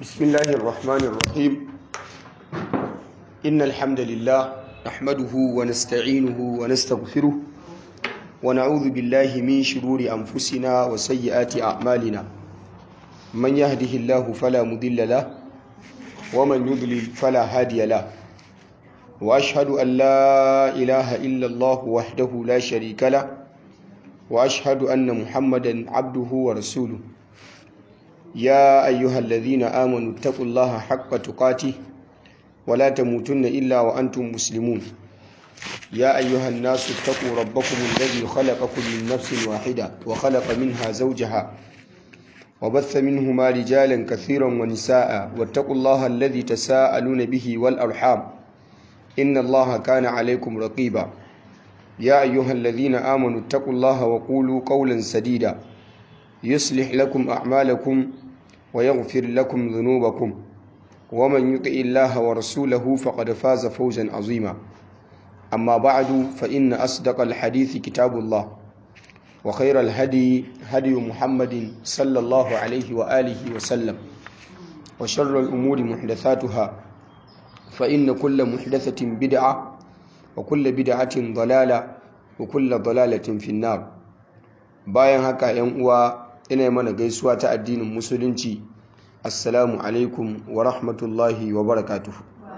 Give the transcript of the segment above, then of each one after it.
بسم الله الرحمن الرحيم إن الحمد لله نحمده ونستعينه ونستغفره ونعوذ بالله من شرور أنفسنا وسيئات أعمالنا من يهده الله فلا مضل له ومن يضلل فلا هادي له وأشهد أن لا إله إلا الله وحده لا شريك له وأشهد أن محمدا عبده ورسوله يا أيها الذين آمنوا اتقوا الله حق تقاته ولا تموتن إلا وأنتم مسلمون يا أيها الناس اتقوا ربكم الذي خلقكم من نفس واحدة وخلق منها زوجها وبث منهما رجالا كثيرا ونساء واتقوا الله الذي تساءلون به والأرحام إن الله كان عليكم رقيبا يا أيها الذين آمنوا اتقوا الله وقولوا قولا سديدا يصلح لكم أعمالكم ويغفر لكم ذنوبكم ومن يطع الله ورسوله فقد فاز فوزا عظيما أما بعد فإن أصدق الحديث كتاب الله وخير الهدي هدي محمد صلى الله عليه وآله وسلم وشر الأمور محدثاتها فإن كل محدثة بدعة وكل بدعة ضلالة وكل ضلالة في النار bayan haka yan uwa ina mana gaisuwa ta addinin musulunci assalamu alaikum wa rahmatullahi wa barakatuh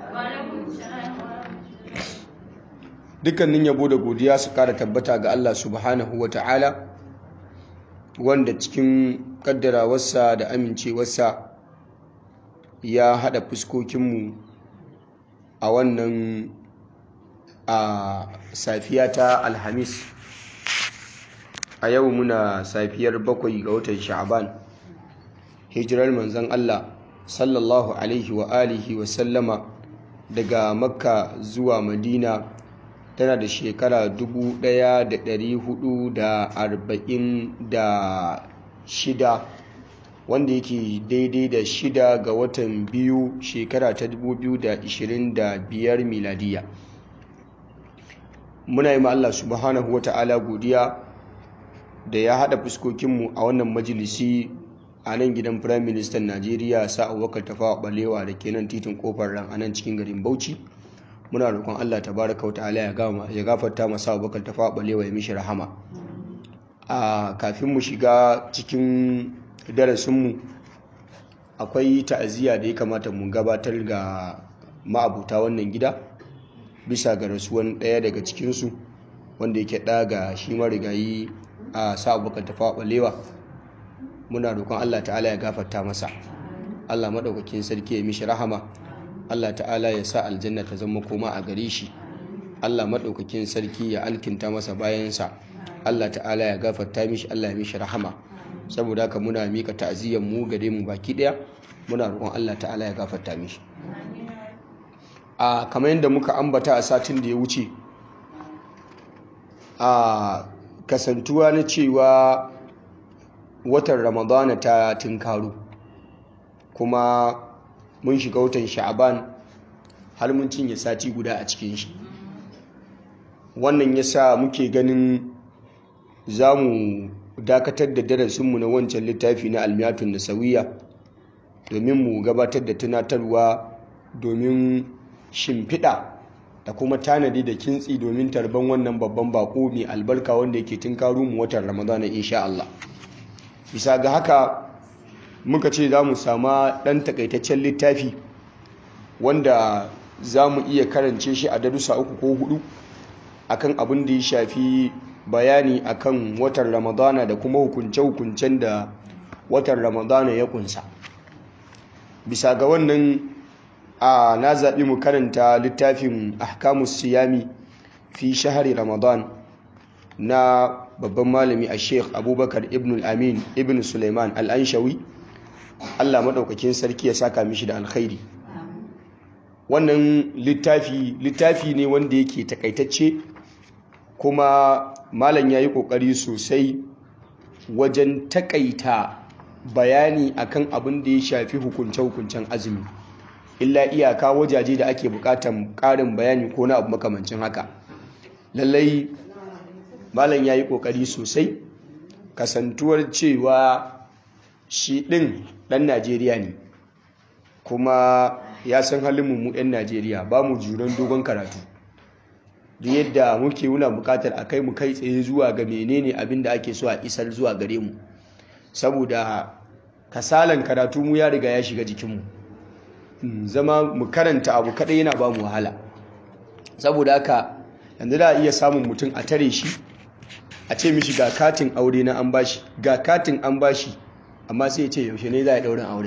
dukkanin yabo da godiya su kara tabbata ga Allah subhanahu wa ta'ala wanda cikin kaddarawarsa da amincewarsa ya hada fuskokinmu a wannan a safiya ta alhamis a yau muna safiyar bakwai ga watan sha'aban hijirar manzan Allah sallallahu alaihi wa alihi wa sallama daga makka zuwa madina tana da shekara 1446 wanda yake daidai da shida ga watan biyu shekara ta 2025 miladiya muna yi ma Allah subhanahu wa ta'ala godiya da ya haɗa fuskokinmu a wannan majalisi a nan gidan firayim ministan najeriya sa abubakar tafawa balewa da ke nan titin kofar ran a nan cikin garin bauchi muna roƙon allah tabaraka wa ta'ala ya gafarta masa abubakar tafawa balewa ya mishi rahama a kafin mu shiga cikin darasinmu akwai ta'aziyya da ya kamata mu gabatar ga ma'abuta wannan gida bisa ga rasuwan ɗaya daga cikinsu wanda yake ɗaga shi marigayi a sa abokan tafa balewa muna roƙon Allah ta'ala ya gafarta masa Allah maɗaukakin sarki ya mishi rahama Allah ta'ala ya sa aljanna ta zama koma a gare shi Allah maɗaukakin sarki ya alkinta masa bayansa Allah ta'ala ya gafarta mishi Allah ya mishi rahama saboda haka muna mika ta'aziyyar mu gare mu baki ɗaya muna roƙon Allah ta'ala ya gafarta mishi a kamar yadda muka ambata a satin da ya wuce a kasantuwa na cewa watan ramadana ta tunkaru kuma mun shiga watan sha'aban har mun cinye sati guda a cikin shi wannan ya sa muke ganin za mu dakatar da darasinmu na wancan littafi na almiyatun da sauyiya domin mu gabatar da tunatarwa domin shimfiɗa da kuma tanadi da kintsi domin tarban wannan babban bako mai albarka wanda yake tunkaru mu watan ramadana insha Allah bisa ga haka muka ce za mu sama ɗan takaitaccen littafi wanda za mu iya karance shi a darussa uku ko hudu akan abin da ya shafi bayani akan watan ramadana da kuma hukunce-hukuncen da watan ramadana ya kunsa bisa ga wannan a na zaɓi mu karanta littafin ahkamus siyami fi shahari ramadan na babban malami a sheikh abubakar ibn al-amin ibn suleiman al-anshawi allah maɗaukakin sarki ya saka mishi da alkhairi wannan littafi littafi ne wanda yake takaitacce kuma malam ya yi ƙoƙari sosai wajen takaita bayani akan abin da ya shafi hukunce-hukuncen azumi illa iyaka wajaje da ake bukatan karin bayani ko na abu makamancin haka lallai malam ya yi kokari sosai kasantuwar cewa shi ɗin ɗan najeriya ne kuma ya san halin mu 'yan najeriya ba mu juran dogon karatu duk yadda muke wuna bukatar a kai mu kai tsaye zuwa ga menene abin da ake so a isar zuwa gare mu saboda kasalan karatu mu ya riga ya shiga jikinmu zama mu karanta abu kadai yana ba mu wahala saboda haka yanzu da iya samun mutum a tare shi a ce mishi ga katin aure na an bashi ga katin an bashi amma sai ya ce yaushe ne za a ɗaurin aure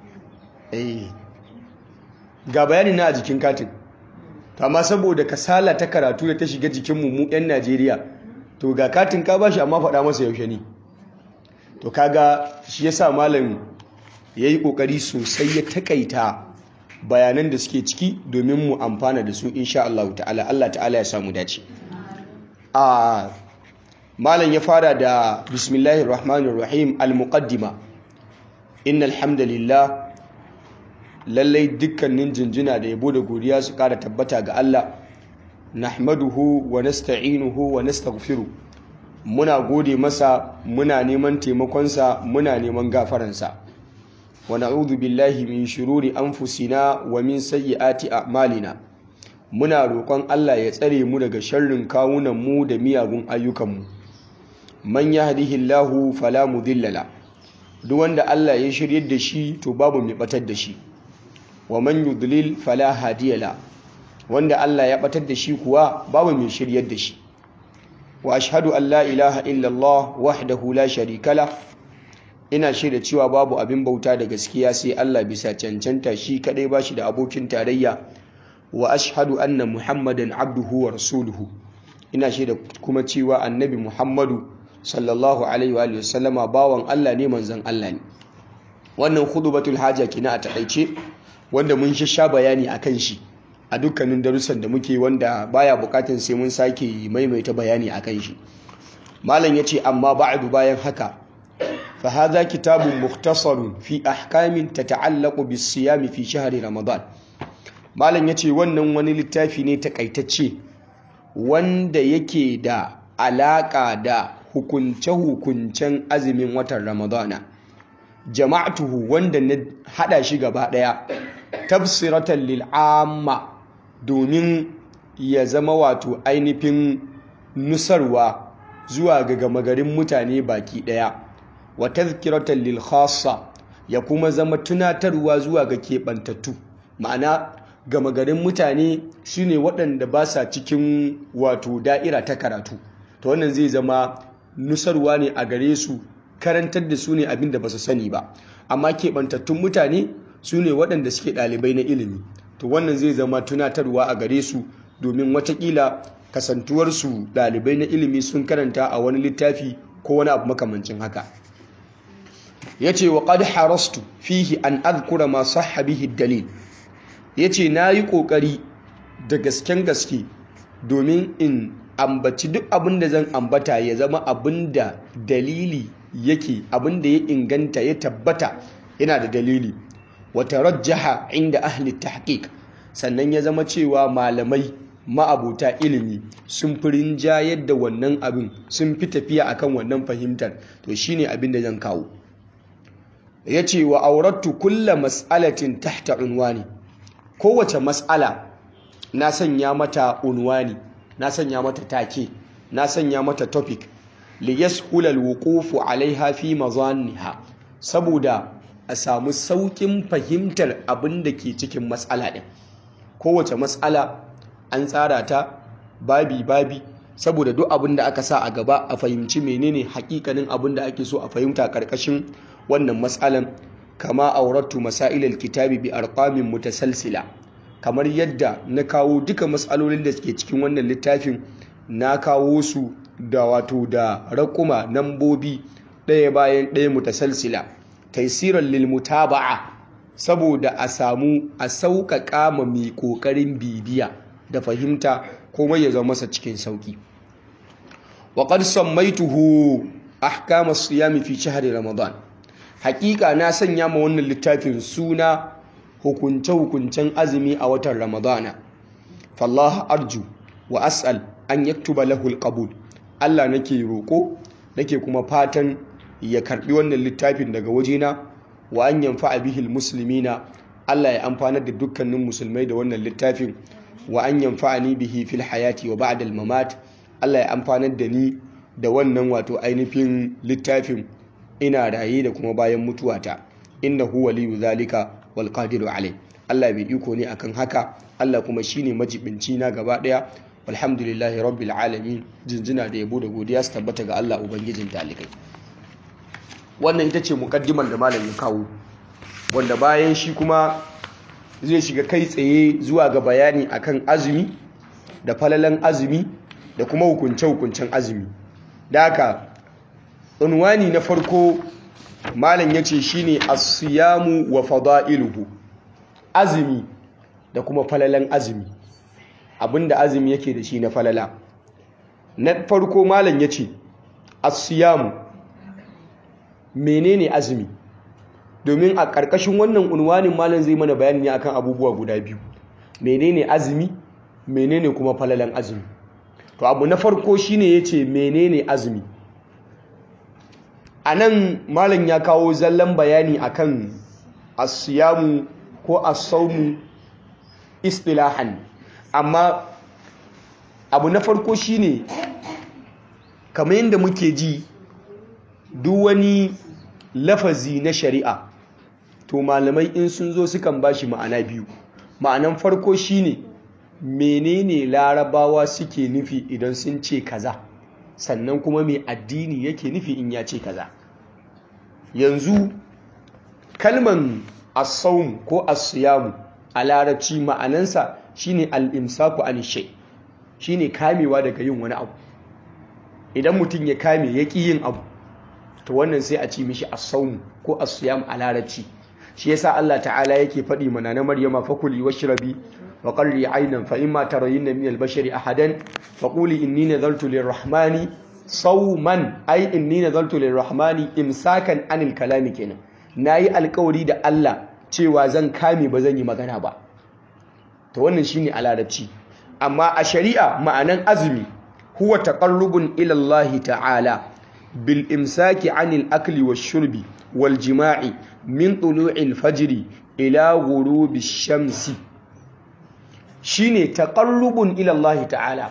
ga bayani na a jikin katin amma saboda kasala ta karatu da ta shiga jikinmu mu 'yan najeriya to ga katin ka bashi amma faɗa masa yaushe ne to kaga shi yasa malam ya yi ƙoƙari sosai ya takaita bayanan da suke ciki domin mu amfana da su insha Allah ta'ala Allah ta'ala ya samu dace a malam ya fara da bismillahir rahmanir rahim al-muqaddima innal hamdalillah lallai dukkanin jinjina da yabo da godiya su kara tabbata ga Allah nahmaduhu wa nasta'inuhu wa nastaghfiru muna gode masa muna neman taimakonsa muna neman gafaransa wa na'udhu billahi min shururi anfusina wa min sayyiati a'malina muna roƙon Allah ya tsare mu daga sharrin kawunan mu da miyagun ayyukanmu man yahdihillahu fala mudilla la duk wanda Allah ya shiryar da shi to babu mai batar da shi wa man yudlil fala hadiya la wanda Allah ya batar da shi kuwa babu mai shiryar da shi wa ashhadu an la ilaha illallah wahdahu la sharika la ina shaida cewa babu abin bauta da gaskiya sai Allah bisa cancanta shi kadai bashi da abokin tarayya wa ashhadu anna muhammadan abduhu wa rasuluhu ina shaida kuma cewa annabi muhammadu sallallahu alaihi wa sallama bawan Allah ne manzon Allah ne wannan khutbatul haja kina a takaice wanda mun sha bayani akan shi a dukkanin darussan da muke wanda baya bukatun sai mun sake maimaita bayani akan shi malam yace amma ba'du bayan haka fa hadha kitabun mukhtasarun fi ahkamin tata'allaqu bis-siyam fi shahri ramadan malam yace wannan wani littafi ne takaitacce wanda yake da alaka da hukunce-hukuncen azumin watan ramadana jama'atuhu wanda na hada shi gaba daya tafsiratan lil amma domin ya zama wato ainihin nusarwa zuwa ga gama garin mutane baki daya wa tazkiratan lil khassa ya kuma zama tunatarwa zuwa ga keɓantattu ma'ana gama garin mutane shine waɗanda ba sa cikin wato da'ira ta karatu ta wannan zai zama nusarwa ne a gare su karantar da su ne abin da ba su sani ba amma keɓantattun mutane su ne waɗanda suke ɗalibai na ilimi to wannan zai zama tunatarwa a gare su domin watakila kasantuwarsu ɗalibai na ilimi sun karanta a wani littafi ko wani abu makamancin haka ya ce wa ƙad harastu fihi an azkura masu habihi dalil ya ce na yi ƙoƙari da gasken gaske domin in ambaci duk abin da zan ambata ya zama abin da dalili yake abin da ya inganta ya tabbata yana da dalili wata rajjaha inda ahli tahqiq sannan ya zama cewa malamai ma'abuta ilimi sun fi rinjayar da wannan abin sun fi tafiya akan wannan fahimtar to shine abin da zan kawo ya ce wa aurattu kulla mas'alatin tahta unwani kowace mas'ala na sanya mata unwani na sanya mata take na sanya mata topic li yashula alwuqufu alaiha fi mazanniha saboda a samu saukin fahimtar abin da ke cikin matsala ɗin kowace matsala an tsara ta babi babi saboda duk abin da aka sa a gaba a fahimci menene hakikanin abin da ake so a fahimta karkashin wannan matsalan kama auratu masailal kitabi bi arqamin mutasalsila kamar yadda na kawo duka matsalolin da suke cikin wannan littafin na kawo su da wato da raƙuma nambobi ɗaya bayan ɗaya mutasalsila taisiran lil mutaba'a saboda a samu a sauƙaƙa ma mai ƙoƙarin bibiya da fahimta komai ya zama masa cikin sauƙi wa qad sammaituhu ahkam as-siyam fi shahri ramadan haƙiƙa na sanya ma wannan littafin suna hukunce-hukuncen azumi a watan ramadana fallaha arju wa as'al an yaktuba lahu al Allah nake roƙo nake kuma fatan ya karbi wannan littafin daga wajena wa an yanfa'a bihil muslimina Allah ya amfanar da dukkanin musulmai da wannan littafin wa an yanfa'ani bihi fil hayati wa ba'da al-mamat Allah ya amfanar da ni da wannan wato ainihin littafin ina raye da kuma bayan mutuwata innahu waliyu zalika wal qadiru alai Allah bai iko ne akan haka Allah kuma shine majibinci na gaba daya walhamdulillahi rabbil alamin jinjina da yabo da godiya su tabbata ga Allah ubangijin talikai wannan ita ce mukaddimar da malam ya kawo wanda bayan shi kuma zai shiga kai tsaye zuwa ga bayani akan azumi da falalan azumi da kuma hukunce-hukuncen azumi da haka unwani na farko malam ya ce shi ne asiyamu wa fada'iluhu azumi da kuma falalan azumi abinda azumi yake da shi na falala na farko malam ya ce asiyamu menene azumi domin a ƙarƙashin wannan unwanin malam zai mana bayani ne akan abubuwa guda biyu menene azumi menene kuma falalan azumi to abu na farko shine yace menene azumi anan malam ya kawo zallan bayani akan asiyamu ko as-sawmu istilahan amma abu na farko shine kamar yadda muke ji duk wani lafazi na shari'a to malamai in sun zo sukan bashi ma'ana biyu ma'anan farko shine menene larabawa suke nufi idan sun ce kaza sannan kuma mai addini yake nufi in ya ce kaza yanzu kalman as-sawm ko as-siyam a larabci ma'anansa shine al-imsaku an shay shine kamewa daga yin wani abu idan mutum ya kame ya ƙi yin abu to wannan sai a ci mishi as-sawm ko as-siyam a larabci shi yasa Allah ta'ala yake faɗi mana na Maryama fakuli washrabi wa qarri aynan fa imma tarayinna min al-bashari ahadan faquli inni nadartu lir-rahmani sawman ay inni nadartu lir-rahmani imsakan anil kalami kenan nayi alƙawari da Allah cewa zan kame ba zan yi magana ba to wannan shine a larabci amma a shari'a ma'anan azumi huwa taqarrubun ila Allah ta'ala bil imsaki anil akli wash-shurbi wal jima'i min tulu'il fajri ila ghurubi shamsi shine taqarrubun ila Allah ta'ala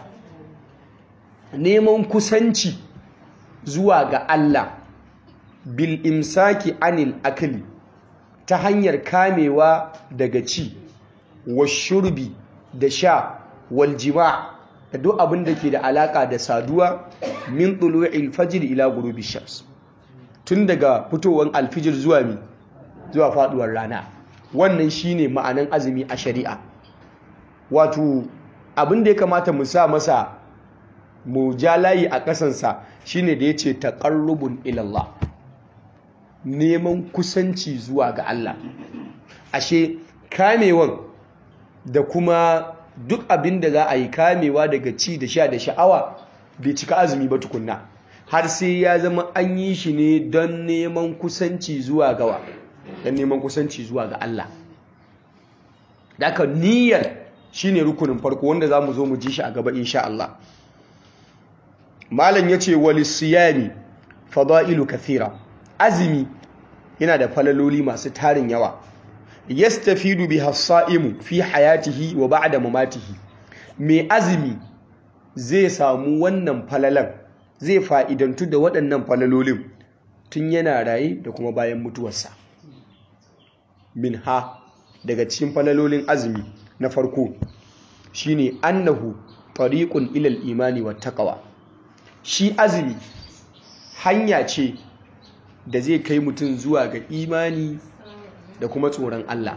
neman kusanci zuwa ga Allah bil imsaki anil akli ta hanyar kamewa daga ci washurbi da sha wal jima' da duk abin da ke da alaka da saduwa min tulu'il fajr ila ghurubi shams tun daga fitowar alfijir zuwa mi zuwa faduwar rana wannan shine ma'anan azumi a shari'a wato abin da ya kamata mu sa masa mu ja layi a kasansa shine da yace taqarrubun ila Allah neman kusanci zuwa ga Allah ashe kamewan da kuma duk abin da za a yi kamewa daga ci da sha da sha'awa bai cika azumi ba tukunna har sai ya zama an yi shi ne don neman kusanci zuwa gawa don neman kusanci zuwa ga Allah daga niyyar shine rukunin farko wanda za mu zo mu ji shi a gaba insha Allah malam ya ce wali siyami fada'ilu kathira azumi yana da falaloli masu tarin yawa yastafidu biha as-sa'imu fi hayatihi wa ba'da mamatihi mai azumi zai samu wannan falalan zai fa'idantu da waɗannan falalolin tun yana raye da kuma bayan mutuwarsa min ha daga cikin falalolin azumi na farko shine annahu tariqun ilal imani wa taqwa shi azumi hanya ce da zai kai mutum zuwa ga imani da kuma tsoron Allah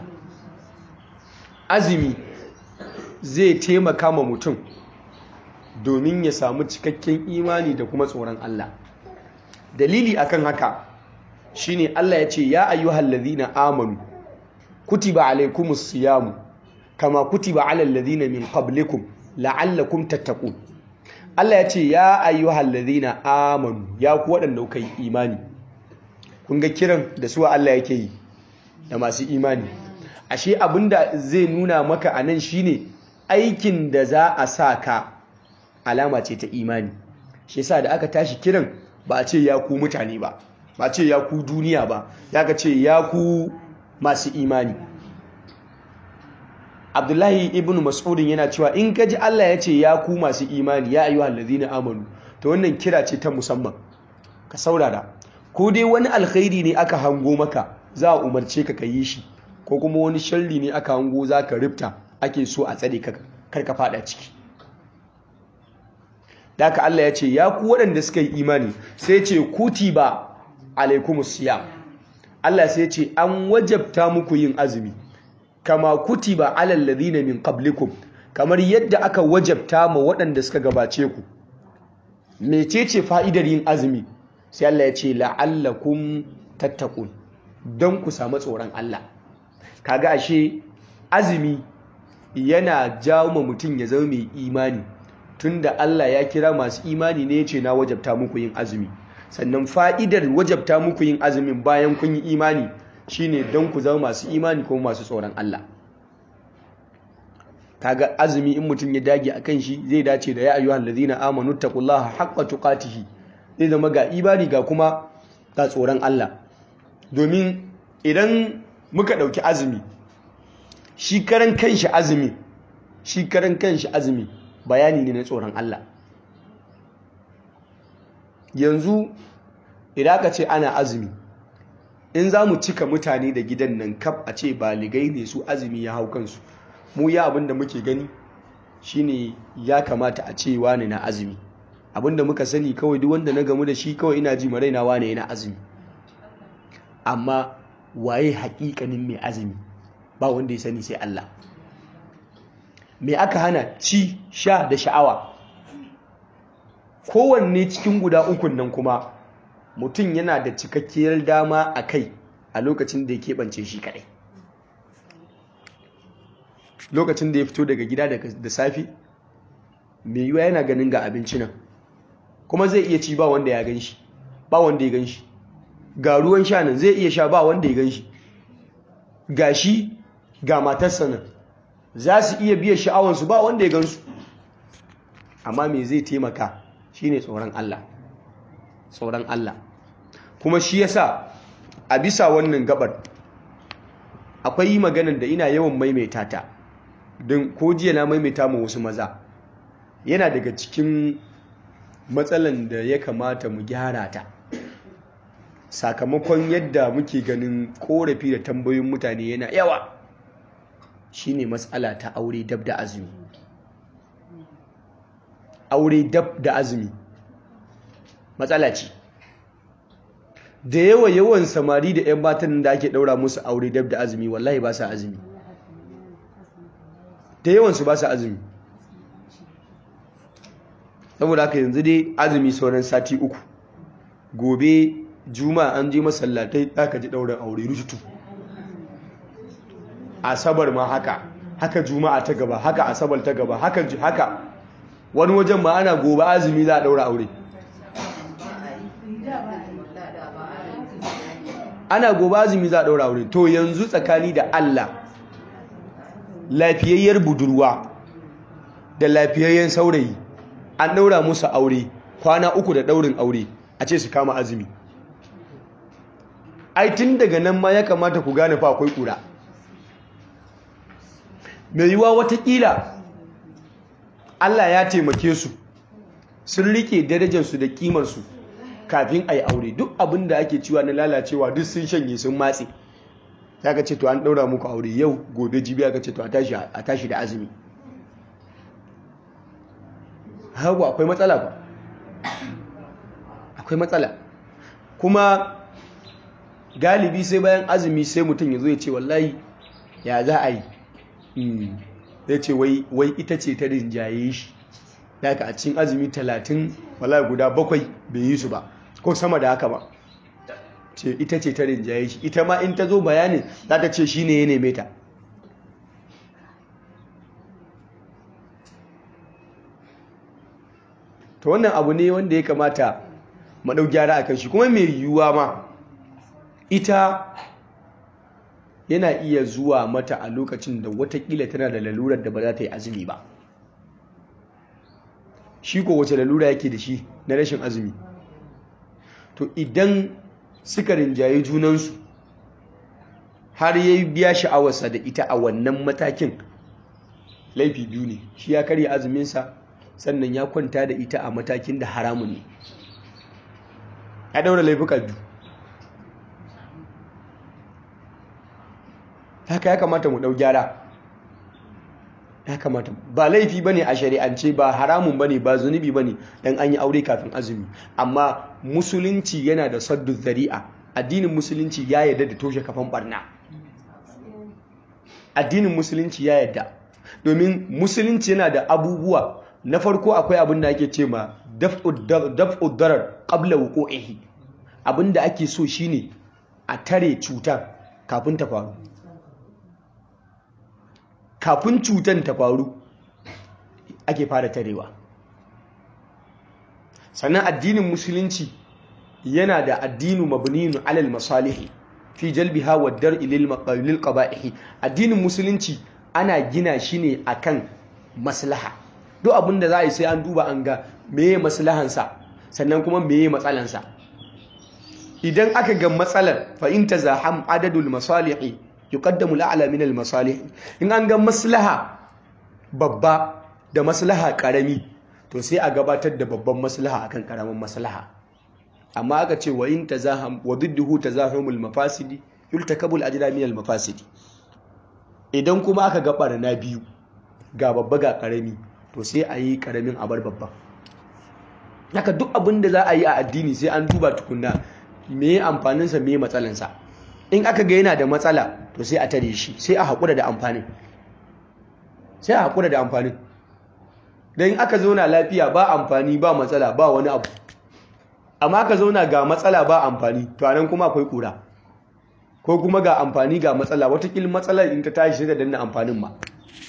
azumi zai taimaka ma mutum domin ya samu cikakken imani da kuma tsoron Allah dalili akan haka shine Allah ya ce ya ayyuhal ladhina amanu kutiba alaykumus siyamu kama kutiba alal ladhina min qablikum la'allakum tattaqun Allah ya ce ya ayyuhal ladhina amanu ya ku waɗanda kuka yi imani kun ga kiran da suwa Allah yake yi da masu imani ashe abinda zai nuna maka anan shine aikin da za a sa ka alama ce ta imani shi yasa da aka tashi kiran ba a ce ya ku mutane ba ba a ce ya ku duniya ba ya ka ce ya ku masu imani abdullahi ibn mas'udin yana cewa in ka ji Allah ya ce ya ku masu imani ya ayyuhal ladina amanu to wannan kira ce ta musamman ka saurara ko dai wani alkhairi ne aka hango maka za a umarce ka ka yi shi ko kuma wani sharri ne aka hango za ka rifta ake so a tsare ka kar ka fada ciki da haka Allah ya ce ya ku waɗanda suka yi imani sai ce kutiba alaikumus siyam Allah sai ce an wajabta muku yin azumi kama kutiba alal ladina min qablikum kamar yadda aka wajabta ma waɗanda suka gabace ku mecece fa'idar yin azumi sai Allah ya ce la'allakum tattaqun don ku samu tsoron Allah kaga ashe azumi yana jawo ma mutum ya zama mai imani tunda Allah ya kira masu imani ne ya ce na wajabta muku yin azumi sannan fa'idar wajabta muku yin azumin bayan kun yi imani shine don ku zama masu imani ko masu tsoron Allah kaga azumi in mutum ya dage akan shi zai dace da ya ayyuhal ladina amanu taqullaha haqqa tuqatihi zai zama ga imani ga kuma ga tsoron Allah domin idan muka dauki azumi shi karan kanshi azumi shi karan kanshi azumi bayani ne na tsoron Allah yanzu idan aka ce ana azumi in za mu cika mutane da gidan nan kaf a ce baligai ne su azumi ya hau kansu mu ya abinda muke gani shine ya kamata a ce wane na azumi abinda muka sani kawai duk wanda na gamu da shi kawai ina ji maraina wane yana azumi amma waye haƙiƙanin mai azumi ba wanda ya sani sai Allah me aka hana ci sha da sha'awa kowanne cikin guda ukun nan kuma mutum yana da cikakkiyar dama a kai a lokacin da ya keɓance shi kaɗai lokacin da ya fito daga gida da safe mai yiwa yana ganin ga abinci nan kuma zai iya ci ba wanda ya gan shi ba wanda ya gan shi ga ruwan sha nan zai iya sha ba wanda ya gan shi ga shi ga matarsa nan za su iya biya sha'awansu ba wanda ya gan su amma me zai taimaka shine tsoron Allah tsoron Allah kuma shi yasa a bisa wannan gabar akwai maganar da ina yawan maimaita ta don ko jiya na maimaita ma wasu maza yana daga cikin matsalan da ya kamata mu gyara ta sakamakon yadda muke ganin korafi da tambayoyin mutane yana yawa shine matsala ta aure dab da azumi aure dab da azumi matsala ce da yawa yawan samari da 'yan batan da ake daura musu aure dab da azumi wallahi ba sa azumi da yawansu ba sa azumi saboda haka yanzu dai azumi sauran sati uku gobe juma an je masallatai aka ji daurin aure rututu asabar ma haka haka juma'a ta gaba haka asabar ta gaba haka haka wani wajen ma ana gobe azumi za a daura aure ana gobe azumi za a daura aure to yanzu tsakani da Allah lafiyayyar budurwa da lafiyayyen saurayi an daura musu aure kwana uku da daurin aure a ce su kama azumi ai tun daga nan ma ya kamata ku gane fa akwai kura mai yiwa watakila Allah ya taimake su sun rike darajarsu da kimarsu kafin a yi aure duk abin da ake ciwa na lalacewa duk sun shanye sun matse ya ka ce to an ɗaura muku aure yau gobe jibi aka ce to a tashi da azumi hagu akwai matsala ba akwai matsala kuma galibi sai bayan azumi sai mutum ya zo ya ce wallahi ya za a yi ya ce wai ita ce ta rinjaye shi daga a cikin azumi talatin wallahi guda bakwai bai yi su ba ko sama da haka ba ce ita ce ta rinjaye shi ita ma in ta zo bayanin za ta ce shi ne ya neme ta ta wannan abu ne wanda ya kamata maɗau gyara a kan shi kuma mai yiwuwa ma ita yana iya zuwa mata a lokacin da watakila tana da lalurar da ba za ta yi azumi ba shi ko wace lalura yake da shi na rashin azumi to idan suka rinjaye junansu har ya biya sha'awarsa da ita a wannan matakin laifi biyu ne shi ya karya azuminsa sannan ya kwanta da ita a matakin da haramun ne ya daura laifuka biyu haka ya kamata mu ɗau gyara ya kamata ba laifi bane a shari'ance ba haramun bane ba zunubi bane dan an yi aure kafin azumi amma musulunci yana da saddu zari'a addinin musulunci ya yarda da toshe kafan barna addinin musulunci ya yarda domin musulunci yana da abubuwa na farko akwai abin da ake ce ma daf'ud darar qabla wuqu'ihi abin da ake so shine a tare cutar kafin ta faru kafin cutar ta faru ake fara tarewa sannan addinin musulunci yana da addinu mabninu alal masalihi fi jalbiha wa dar'i lil qaba'ihi addinin musulunci ana gina shi ne akan maslaha duk abinda za a yi sai an duba an ga meye maslahansa sannan kuma meye matsalansa idan aka ga matsalar fa in tazaham adadul masalihi yuqaddamu al'ala min al-masalih in an ga maslaha babba da maslaha karami to sai a gabatar da babban maslaha akan karamin maslaha amma aka ce wa in tazaham wa didduhu tazahumul mafasidi yultakabu al-ajra min al-mafasidi idan kuma aka ga barna biyu ga babba ga karami to sai a yi karamin a bar babba haka duk abin da za a yi a addini sai an duba tukunna me amfaninsa me matsalansa in aka ga yana da matsala to sai a tare shi sai a haƙura da amfanin sai a haƙura da amfanin don aka zauna lafiya ba amfani ba matsala ba wani abu amma aka zauna ga matsala ba amfani to anan kuma akwai ƙura ko kuma ga amfani ga matsala watakil matsalar in ta tashi da danna amfanin ma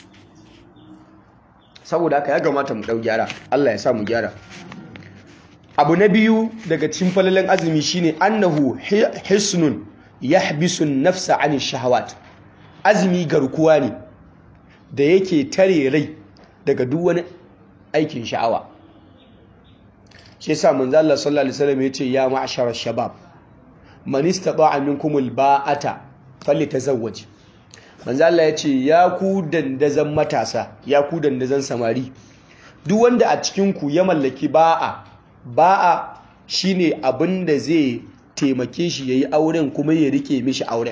saboda haka ya gamata mu ɗau gyara Allah ya sa mu gyara abu na biyu daga cikin falalan azumi shine annahu hisnun yahbisun nafsa an shahawat azumi garkuwa ne da yake tare rai daga duk wani aikin sha'awa shi yasa manzo Allah sallallahu alaihi wasallam yace ya ma'shara shabab man istata'a minkum alba'ata falyatazawwaj manzo Allah yace ya ku dandazan matasa ya ku dandazan samari duk wanda a cikin ku ya mallaki ba'a ba'a shine abin da zai taimake shi ya yi auren kuma ya rike mishi auren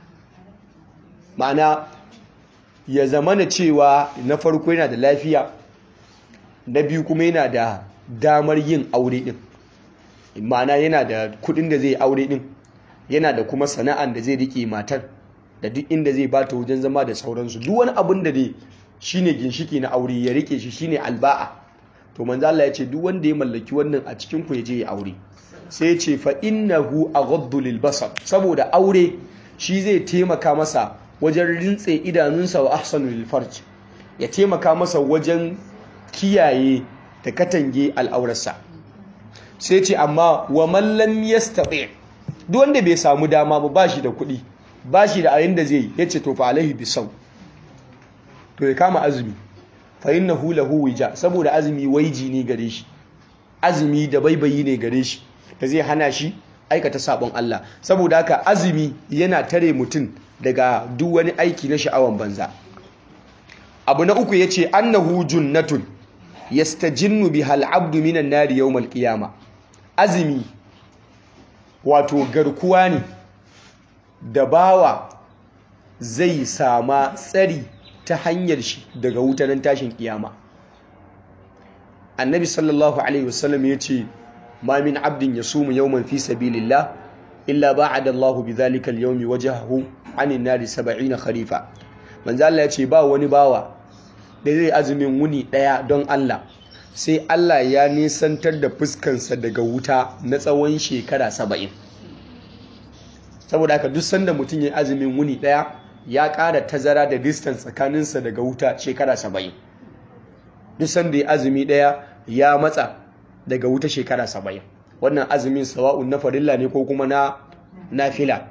ma'ana ya zama na cewa na farko yana da lafiya na biyu kuma yana da damar yin aure din ma'ana yana da kudin da zai aure din yana da kuma sana'an da zai rike matar da duk inda zai bata wajen zama da sauransu duk wani abin da dai shine ginshiki na aure ya rike shi shine alba'a to manzo Allah ya ce duk wanda ya mallaki wannan a cikin ku ya je ya aure sai ce fa innahu aghaddu lil basar saboda aure shi zai taimaka masa wajen rintse idanunsa wa ahsanu lil farj ya taimaka masa wajen kiyaye da katange al'aurarsa sai ce amma wa man lam yastati duk wanda bai samu dama ba bashi da kuɗi bashi da ayin da zai yace to fa alaihi bisau to ya kama azumi fa innahu lahu wija saboda azumi waiji ne gare shi azumi da baibayi ne gare shi da zai hana shi aikata sabon Allah saboda haka azumi yana tare mutum daga duk wani aiki na sha'awan banza abu na uku yace annahu junnatun yastajinnu biha al-abdu minan nari yawm al-qiyama azumi wato garkuwa ne da bawa zai sama tsari ta hanyar shi daga wutanen tashin kiyama annabi sallallahu alaihi wasallam yace ما من عبد يصوم يوما في سبيل الله إلا باعد الله بذلك اليوم وجهه عن النار سبعين خريفا من ذا الله يتي با wani bawa da zai azumin wuni daya don Allah sai Allah ya nisantar da fuskansa daga wuta na tsawon shekara saba'in saboda haka duk sanda mutum ya azumin wuni daya ya ƙara tazara da distance tsakaninsa daga wuta shekara saba'in duk sanda ya azumi daya ya matsa daga wuta shekara saba'in wannan azumin sawa'un na farilla ne ko kuma na nafila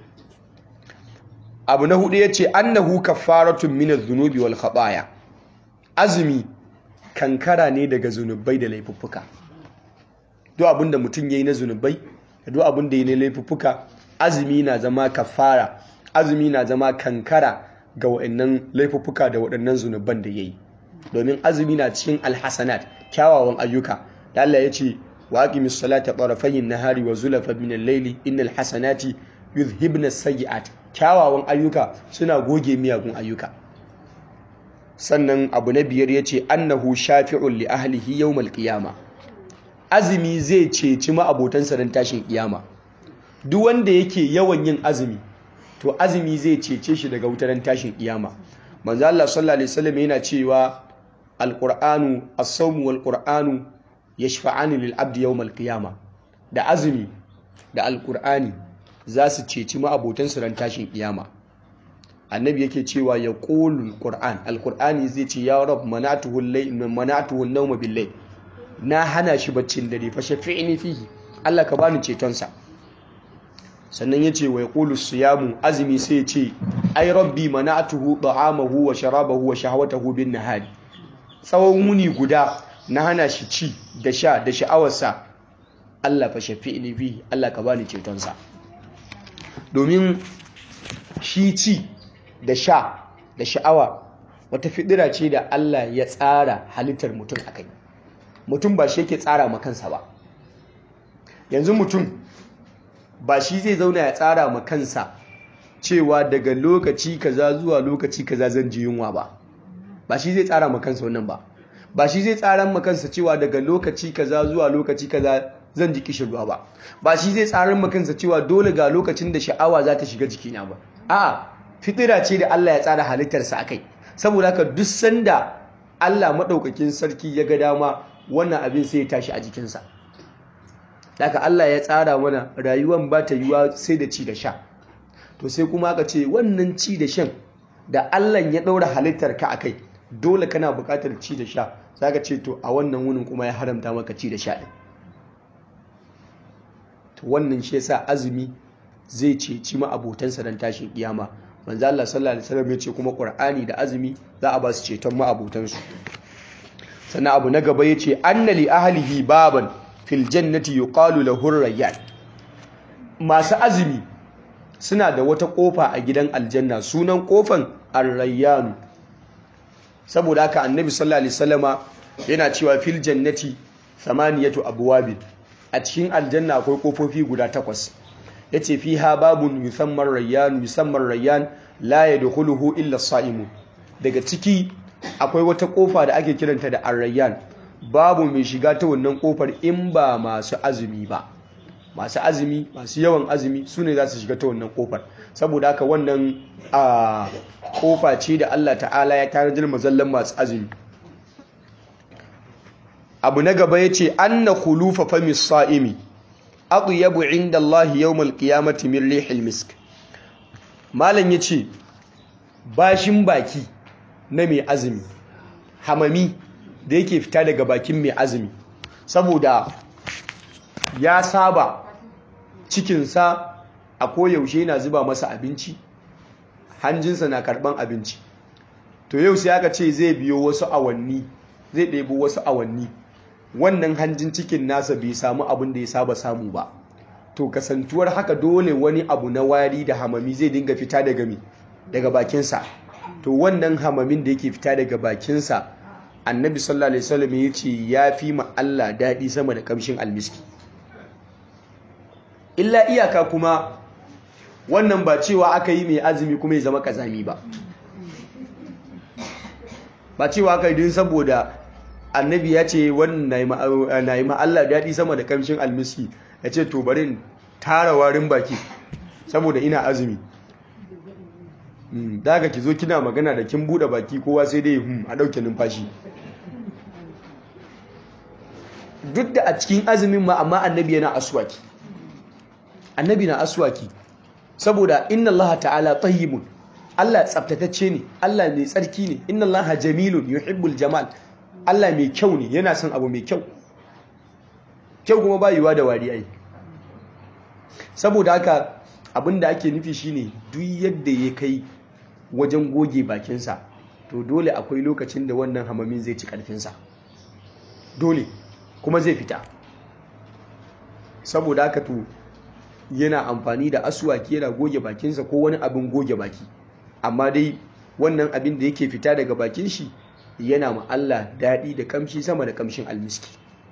abu na hudu ya ce annahu kaffaratun minaz zunubi wal khataya azumi kankara ne daga zunubai da laifuffuka duk abin da mutum yayi na zunubai da duk abin da yayi na laifuffuka azumi na zama kaffara azumi na zama kankara ga waɗannan laifuffuka da waɗannan zunuban da yayi domin azumi na cikin alhasanat kyawawan ayyuka da Allah ya ce wa aqimis salata tarafayin nahari wa zulafan min al-layli innal hasanati yuzhibna as-sayyi'at kyawawan ayyuka suna goge miyagun ayyuka sannan abu na biyar yace annahu shafi'un li ahlihi yawmal qiyama azumi zai ceci ma'abotansa ran tashin kiyama duk wanda yake yawan yin azumi to azumi zai cece shi daga wutar tashin kiyama manzo Allah sallallahu alaihi wasallam yana cewa alqur'anu as-sawmu wal qur'anu yashfa'ani lil abdi yawm al-qiyama da azumi da alqur'ani za su ceci ma'abotan su ran tashin kiyama annabi yake cewa ya qulul qur'an alqur'ani zai ce ya rab manatuhu al-layl manatuhu an-nawm bil-layl na hana shi baccin dare fa shafi'ni fihi Allah ka bani ceton sa sannan yace wa yaqulu siyamu azmi sai ya ce ai rabbi mana'tuhu ta'amahu wa sharabahu wa shahwatahu bin nahari tsawon wuni guda na hana shi ci da sha da sha'awarsa Allah fa shafi'ni fihi Allah ka bani ceton sa domin shi ci da sha da sha'awa wata fidira ce da Allah ya tsara halittar mutum akai mutum ba shi yake tsara ma kansa ba yanzu mutum ba shi zai zauna ya tsara ma kansa cewa daga lokaci kaza zuwa lokaci kaza zan ji yunwa ba ba shi zai tsara ma kansa wannan ba ba shi zai tsara ma kansa cewa daga lokaci kaza zuwa lokaci kaza zan ji kishirwa ba ba shi zai tsara ma kansa cewa dole ga lokacin da sha'awa za ta shiga jikina ba a'a fitira ce da Allah ya tsara halittarsa akai saboda haka duk sanda Allah madaukakin sarki ya ga dama wannan abin sai ya tashi a jikinsa daga Allah ya tsara mana rayuwan ba ta yiwa sai da ci da sha to sai kuma aka ce wannan ci da shan da Allah ya ɗaura halittar ka akai dole kana buƙatar ci da sha ka ce to a wannan wunin kuma ya haramta maka ci da sha ɗin to wannan shi yasa azumi zai ceci ma abotansa dan tashin kiyama manzo Allah sallallahu alaihi wasallam ya ce kuma Qur'ani da azumi za a ba su ceton ma abotansu sannan abu na gaba yace anna li ahlihi baban fil jannati yuqalu lahu rayyan masu azumi suna da wata kofa a gidan aljanna sunan kofan ar-rayyan saboda haka annabi sallallahu alaihi wasallama yana cewa fil jannati thamaniyatu abwabin a cikin aljanna akwai kofofi guda takwas yace fiha babun yusamman rayyan yusamman rayyan la yadkhuluhu illa as-sa'imun daga ciki akwai wata kofa da ake kiranta da ar-rayyan babu mai shiga ta wannan kofar in ba masu azumi ba masu azumi masu yawan azumi su ne za su shiga ta wannan kofar saboda haka wannan a kofa ce da Allah ta'ala ya tanadar mazallan masu azumi abu na gaba ya ce an na kulufa famis sa'imi yabu inda Allah yawmal qiyamati min rihil misk malam ya ce bashin baki na mai azumi hamami da yake fita daga bakin mai azumi saboda ya saba cikinsa a koyaushe na zuba masa abinci hanjinsa na karban abinci to yau sai aka ce zai biyo wasu awanni zai ɗebo wasu awanni wannan hanjin cikin nasa bai samu abin da ya saba samu ba to kasantuwar haka dole wani abu na wari da hamami zai dinga fita daga mi daga bakinsa to wannan hamamin da yake fita daga bakinsa annabi sallallahu alaihi wasallam ya ce ya fi ma Allah daɗi sama da kamshin almiski illa iyaka kuma wannan ba cewa aka yi mai azumi kuma ya zama kazami ba ba cewa aka yi saboda annabi ya ce wannan na yi ma Allah daɗi sama da kamshin almiski ya ce to bari tara warin baki saboda ina azumi daga ki zo kina magana da kin buɗe baki kowa sai dai a ɗauke numfashi duk da a cikin azumin ma amma annabi yana aswaki annabi na aswaki saboda inna Allah ta'ala tayyibun Allah tsaftatacce ne Allah mai tsarki ne inna Allah jamilun yuhibbul jamal Allah mai kyau ne yana son abu mai kyau kyau kuma ba yiwa da wari ai saboda haka abinda ake nufi shine duk yadda ya kai wajen goge bakinsa to dole akwai lokacin da wannan hamamin zai ci karfinsa dole kuma zai fita saboda haka to yana amfani da asuwaki yana goge bakinsa ko wani abin goge baki amma dai wannan abin da yake fita daga bakin shi yana ma Allah daɗi da kamshi sama da kamshin almiski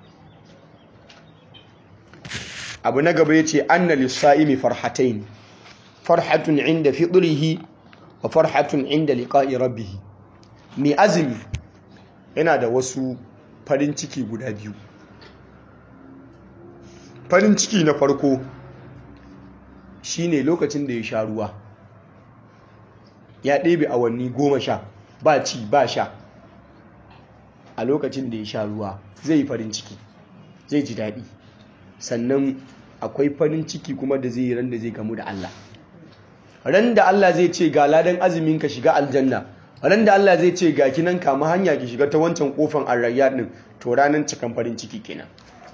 abu na gaba ya ce anna lissa'imi farhatain farhatun inda fitrihi wa farhatun inda liqa'i rabbih mai azumi yana da wasu farin ciki guda biyu farin ciki na farko shine lokacin da ya sha ruwa ya ɗebe awanni goma sha ba ci ba sha a lokacin da ya sha ruwa zai yi farin ciki zai ji daɗi sannan akwai farin ciki kuma da zai yi ran da zai gamu da Allah ran da Allah zai ce ga ladan azumin ka shiga aljanna ran da Allah zai ce ga kinan kama hanya ki shiga ta wancan kofan arrayya din to ranan cikan farin ciki kenan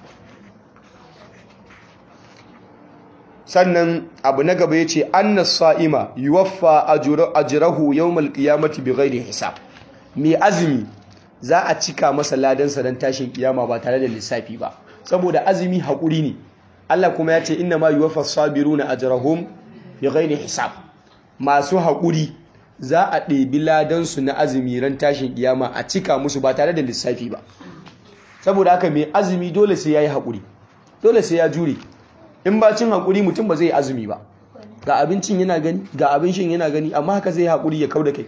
sannan abu na gaba yace annas sa'ima yuwaffa ajrahu yawmal qiyamati bighairi hisab mai azumi za a cika masa ladan sa dan tashin kiyama ba tare da lissafi ba saboda azumi hakuri ne Allah kuma ya ce inna ma yuwaffa sabiruna ajrahum bighairi hisab masu hakuri za a ɗebi ladan su na azumi ran tashin kiyama a cika musu ba tare da lissafi ba saboda haka mai azumi dole sai yayi hakuri dole sai ya jure in ba cin haƙuri mutum ba zai azumi ba ga abincin yana gani ga abin shin yana gani amma haka zai haƙuri ya kau da kai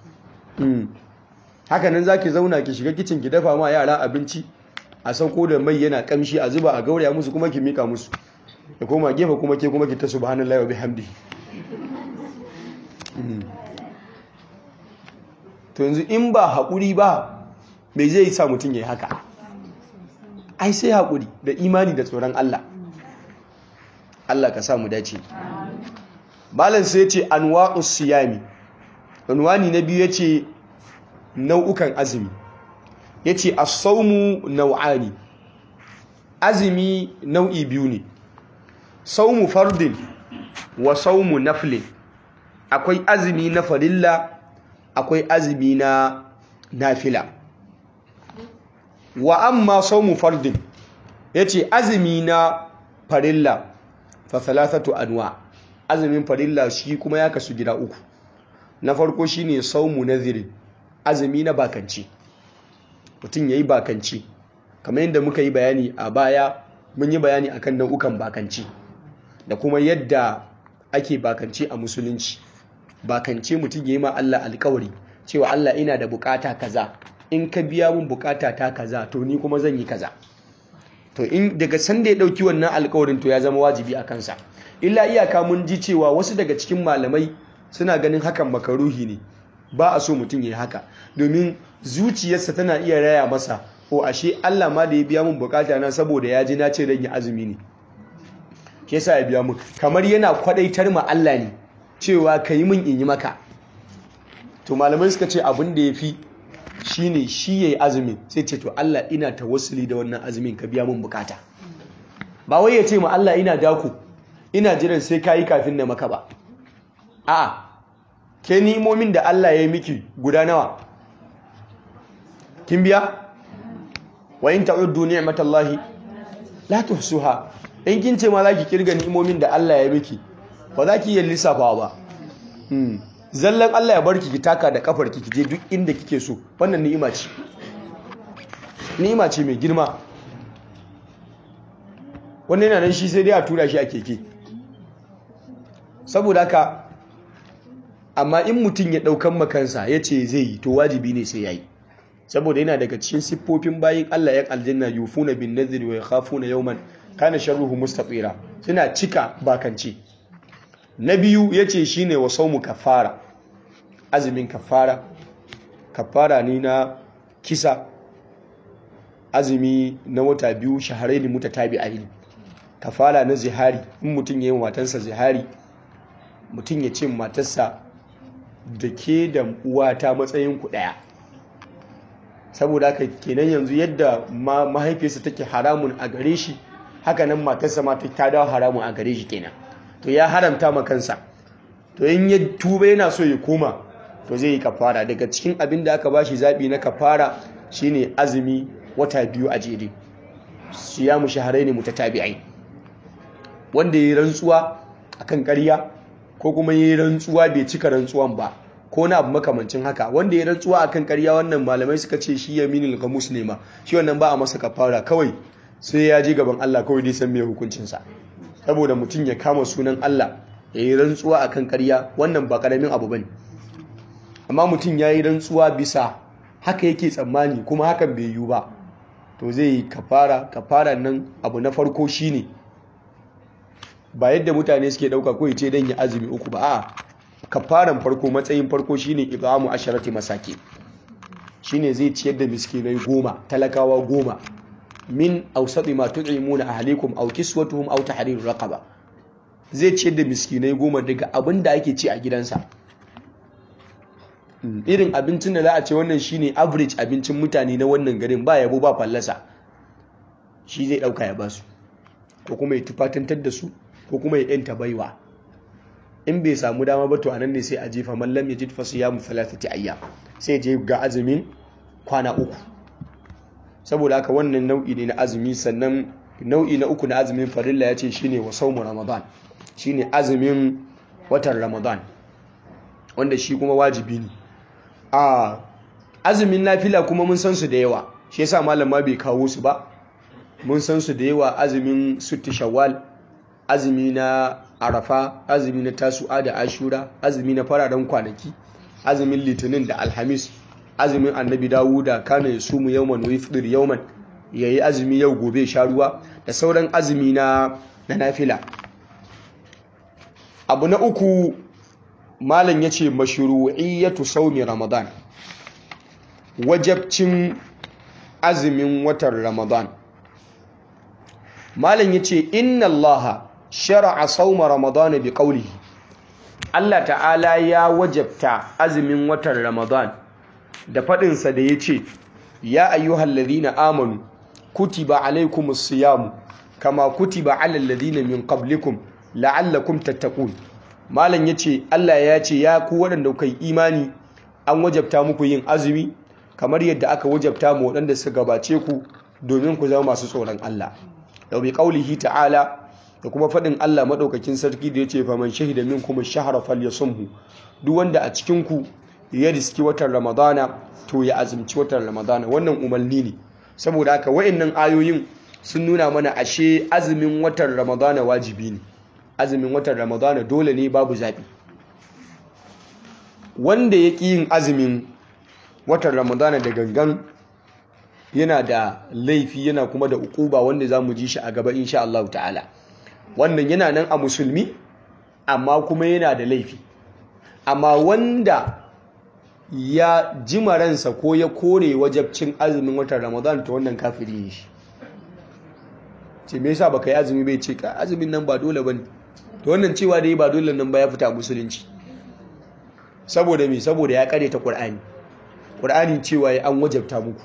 haka nan za ki zauna ki shiga kicin ki dafa ma yara abinci a sauko da mai yana kamshi a zuba a gauraya musu kuma ki mika musu ya koma gefe kuma ke kuma ki ta subhanallahi wa bihamdi to yanzu in ba haƙuri ba me zai sa mutum ya yi haka ai sai haƙuri da imani da tsoron Allah Allah ka samu dace malam sai yace anwa'us siyami unwani na biyu yace nau'ukan azumi yace as-sawmu naw'ani azumi nau'i biyu ne sawmu fardin wa sawmu naflin akwai azumi na farilla akwai azumi na nafila wa amma sawmu fardin yace azumi na farilla fa thalathatu anwa azumin farilla shi kuma ya kasu gida uku na farko shine saumu nadhirin azumi na bakanci mutum yayi bakanci kamar yadda muka yi bayani a baya mun yi bayani akan nau'ukan bakanci da kuma yadda ake bakanci a musulunci bakance mutum yayi ma Allah alƙawari cewa Allah ina da bukata kaza in ka biya mun bukata ta kaza to ni kuma zan yi kaza to in daga sanda ya dauki wannan alkawarin to ya zama wajibi a kansa illa iyaka mun ji cewa wasu daga cikin malamai suna ganin hakan makaruhi ne ba a so mutum ya haka domin zuciyarsa tana iya raya masa ko ashe Allah ma da ya biya mun bukata na saboda ya ji na ce dan ya azumi ne ke yasa ya biya mun kamar yana kwadaitar ma Allah ne cewa kai mun in yi maka to malamai suka ce abin da yafi shine shi yayi azumin sai ce to Allah ina tawassuli da wannan azumin ka biya mun bukata ba wai ya ce ma Allah ina dako ina jiran sai kayi kafin na maka ba a'a ke ni'imomin da Allah ya yi miki guda nawa kin biya wa in ta'uddu ni'matallahi la tuhsuha in kin ce ma zaki kirga ni'imomin da Allah ya miki ba za ki yi lissafawa ba zallan Allah ya barki ki taka da kafar ki je duk inda kike so wannan ni'ima ce ni'ima ce mai girma wannan yana nan shi sai dai a tura shi a keke saboda haka amma in mutum ya daukan makansa ya ce zai yi to wajibi ne sai ya yi saboda yana daga cikin siffofin bayin Allah yan aljanna yufuna bin nadhri wa yakhafuna yawman kana sharruhu mustatira suna cika bakanci na biyu yace shine wa saumu kafara azumin kafara kafara ne na kisa azumi na wata biyu shaharaini mutatabi'ain kafara na zihari in mutum yayin matansa zihari mutum ya ce matarsa da ke da uwata matsayin ku daya saboda haka kenan yanzu yadda mahaifiyarsa take haramun a gare shi haka nan matarsa ma ta dawo haramun a gare shi kenan to ya haramta ma kansa to in ya tuba yana so ya koma to zai yi kafara daga cikin abin da aka bashi zabi na kafara shine azumi wata biyu a jere siyamu shahrayn mutatabi'ain wanda yayi rantsuwa akan ƙarya ko kuma yayi rantsuwa bai cika rantsuwan ba ko na abu makamancin haka wanda ya rantsuwa akan ƙarya wannan malamai suka ce shi yaminul gamus ne ma shi wannan ba a masa kafara kawai sai ya je gaban Allah kawai dai san me hukuncin sa saboda mutum ya kama sunan Allah ya yi rantsuwa akan ƙarya wannan ba karamin abu bane amma mutum ya yi rantsuwa bisa haka yake tsammani kuma hakan bai yiwu ba to zai yi kafara kafara nan abu na farko shine ba yadda mutane suke dauka ko ce dan ya azumi uku ba a kafaran farko matsayin farko shine ibamu asharati masaki shine zai ciyar da miskinai goma talakawa goma min awsati ma tud'imuna ahlikum aw kiswatuhum aw tahriru raqaba zai ciyar da miskinai goma daga abin da ake ci a gidansa irin abincin da za a ce wannan shine average abincin mutane na wannan garin ba yabo ba fallasa shi zai dauka ya basu ko kuma ya tufatantar da su ko kuma ya yanta baiwa in bai samu dama ba to anan ne sai a jefa mallam ya jid fasu ya mu thalathati ayyam sai je ga azumin kwana uku saboda haka wannan nau'i ne na azumi sannan nau'i na uku na azumin farilla ya ce shine wa saumu ramadan shine azumin watan ramadan wanda shi kuma wajibi ne a azumin nafila kuma mun san su da yawa shi yasa malam ma bai kawo su ba mun san su da yawa azumin sutti shawwal azumi na arafa azumi na tasu'a da ashura azumi na fararen kwanaki azumin litinin da alhamis azumin annabi dawuda kana ya sumu yawman wa yafdir yawman yayi azumi yau gobe sha ruwa da sauran azumi na na nafila abu na uku malam yace mashru'iyyatu sawmi ramadan wajabcin azumin watan ramadan malam yace inna allaha shara'a sauma ramadana bi qawlihi Allah ta'ala ya wajabta azumin watan ramadan da fadin sa da yace ya ayyuhal ladhina amanu kutiba alaykumus siyam kama kutiba alal ladhina min qablikum la'allakum tattaqun malam yace Allah ya ce ya ku waɗanda kai imani an wajabta muku yin azumi kamar yadda aka wajabta mu waɗanda suka gabace ku domin ku zama masu tsoron Allah yau bi qaulihi ta'ala da kuma faɗin Allah maɗaukakin sarki da ya ce faman shahida min kuma shahara falyasumhu duk wanda a cikin ku ya riski watan ramadana to ya azumci watan ramadana wannan umarni ne saboda haka wa'annan ayoyin sun nuna mana ashe azumin watan ramadana wajibi ne azumin watan ramadana dole ne babu zaɓi wanda ya ƙi yin azumin watan ramadana da gangan yana da laifi yana kuma da ukuba wanda za mu ji shi a gaba insha Allah ta'ala wannan yana nan a musulmi amma kuma yana da laifi amma wanda ya jima ransa ko ya kore wajabcin azumin watan ramadan ta wannan kafiri ne shi ce me yasa baka yi azumi bai ce ka azumin nan ba dole bane to wannan cewa da yi ba dole nan ba ya fita musulunci saboda me saboda ya kare ta qur'ani qur'ani cewa ya an wajabta muku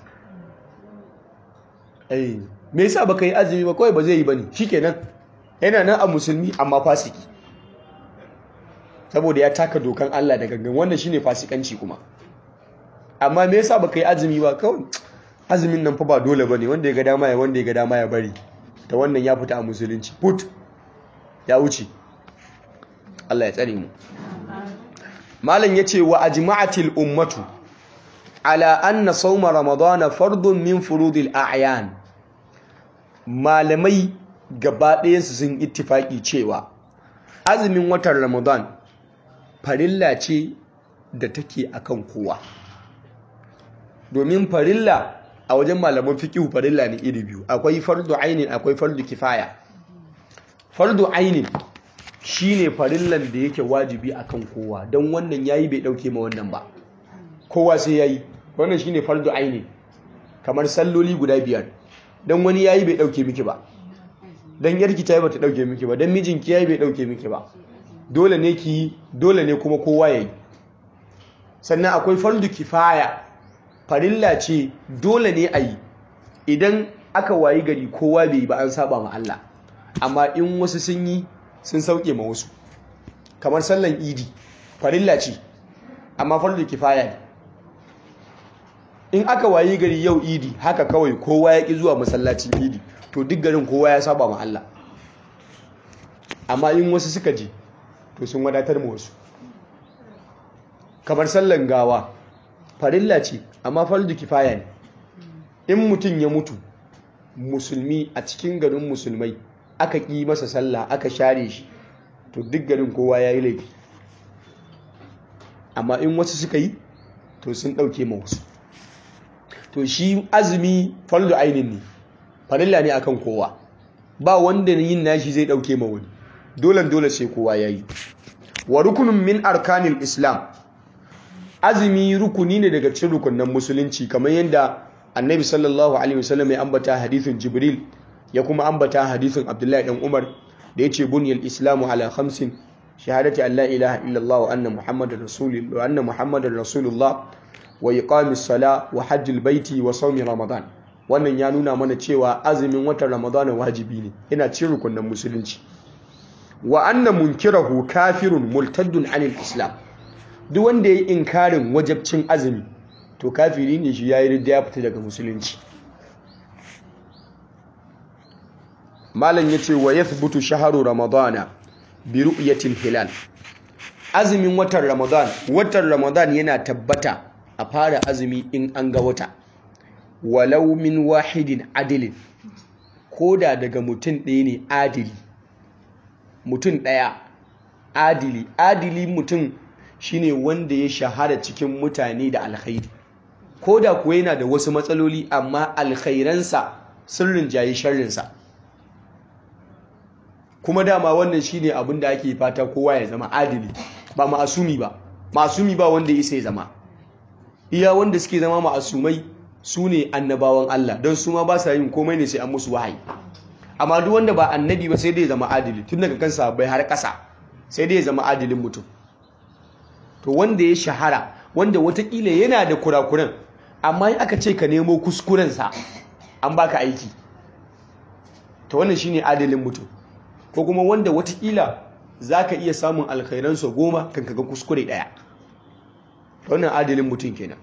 eh me yasa baka yi azumi ba kawai ba zai yi bane shikenan yana nan a musulmi amma fasiki saboda ya taka dokan Allah da gangan wannan shine fasikanci kuma amma me yasa baka yi azumi ba kawai azumin nan fa ba dole bane wanda ya ga dama ya wanda ya ga dama ya bari ta wannan ya fita a musulunci put ya wuce Allah ya tsare mu malam yace wa ajma'atil ummatu ala anna sawma ramadana fardun min furudil a'yan malamai gaba ɗayansu sun ittifaki cewa azumin watan ramadan farilla ce da take akan kowa domin farilla a wajen malaman fiqh farilla ne iri biyu akwai fardu ainin akwai fardu kifaya fardu ainin shine farillan da yake wajibi akan kowa don wannan yayi bai dauke ma wannan ba kowa sai yayi wannan shine fardu ainin kamar salloli guda biyar don wani yayi bai dauke miki ba don yarki ta yi bata dauke miki ba don mijinki yayi bai dauke miki ba dole ne ki dole ne kuma kowa yayi sannan akwai fardu kifaya farilla ce dole ne a yi idan aka wayi gari kowa bai yi ba an saba ma Allah amma in wasu sun yi sun sauke ma wasu kamar sallan idi farilla ce amma fardu kifaya ne in aka wayi gari yau idi haka kawai kowa ya ki zuwa masallacin idi to duk garin kowa ya saba ma Allah amma in wasu suka je to sun wadatar ma wasu kamar sallan gawa farilla ce amma fardu kifaya ne in mutum ya mutu musulmi a cikin garin musulmai aka ƙi masa sallah aka share shi to duk garin kowa ya yi laifi amma in wasu suka yi to sun ɗauke ma wasu to shi azumi fardu ainin ne farilla ne akan kowa ba wanda yin nashi zai ɗauke ma wani dole dole sai kowa ya yi wa rukunin min arkanil islam azumi rukuni ne daga cikin rukunan musulunci kamar yadda annabi sallallahu alaihi wasallam ya ambata hadithin jibril ya kuma ambata hadithin abdullahi dan umar da yace bunyal islamu ala khamsin shahadati an la ilaha illallah wa anna muhammadar rasulullah wa anna muhammadar rasulullah wa iqamis sala wa hajjil baiti wa sawmi ramadan wannan ya nuna mana cewa azumin watan ramadan wajibi ne yana cikin rukunan musulunci wa anna munkirahu kafirun multaddun anil islam duk wanda ya yi inkarin wajabcin azumi to kafiri ne shi ya yi ridda ya fita daga musulunci malam ya ce wa ya thubutu shaharu ramadana bi ru'yatil hilal azumin watan ramadan watan ramadan yana tabbata a fara azumi in an ga wata walau min wahidin adilin koda daga mutum ɗaya ne adili mutum ɗaya adili adili mutum shine wanda ya shahara cikin mutane da alkhairi ko da kuwa yana da wasu matsaloli amma alkhairansa sun rinjaye sharrinsa kuma dama wannan shine abin da ake fata kowa ya zama adili ba ma'asumi ba ma'asumi ba wanda ya isa ya zama iya wanda suke zama ma'asumai su ne annabawan Allah don su ma ba sa yin komai ne sai an musu wahayi amma duk wanda ba annabi ba sai dai ya zama adili tun daga kansa bai har ƙasa sai dai ya zama adilin mutum to wanda ya shahara wanda watakila yana da kurakuran amma in aka ce ka nemo kuskurensa an baka aiki to wannan shine adalin mutum ko kuma wanda watakila za ka iya samun alkhairansa goma kan kaga kuskure ɗaya wannan adalin mutum kenan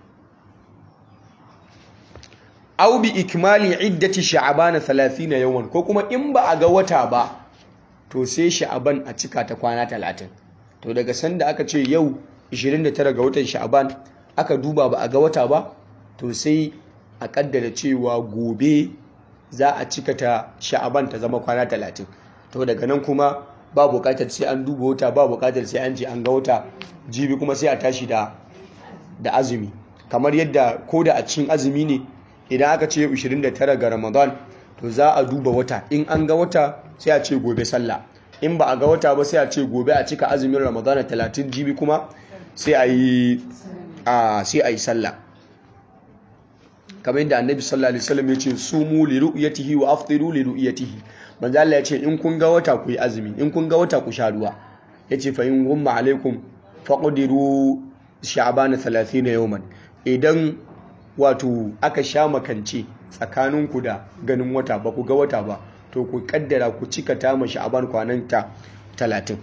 au bi ikmali iddati sha'abana 30 yawan ko kuma in ba a ga wata ba to sai sha'aban a cika ta kwana 30 to daga sanda aka ce yau 29 ga watan sha'aban aka duba ba a ga wata ba to sai a kaddara cewa gobe za a cika ta sha'aban ta zama kwana 30 to daga nan kuma ba bukatar sai an duba wata ba bukatar sai an je an ga wata jibi kuma sai a tashi da da azumi kamar yadda ko da a cikin azumi ne idan aka ce 29 ga ramadan to za a duba wata in an ga wata sai a ce gobe sallah in ba a ga wata ba sai a ce gobe a cika azumin ramadan 30 jibi kuma sai a yi sai a yi sallah kamar yadda annabi sallallahu alaihi wasallam ya ce sumu li ru'yatihi wa aftiru li ru'yatihi manzo Allah ya ce in kun ga wata ku yi azumi in kun ga wata ku sha ruwa yace fa in gumma alaikum faqdiru sha'ban 30 yawman idan wato aka sha makance tsakaninku da ganin wata ba ku ga wata ba to ku kaddara ku cika ta ma sha'ban kwananta 30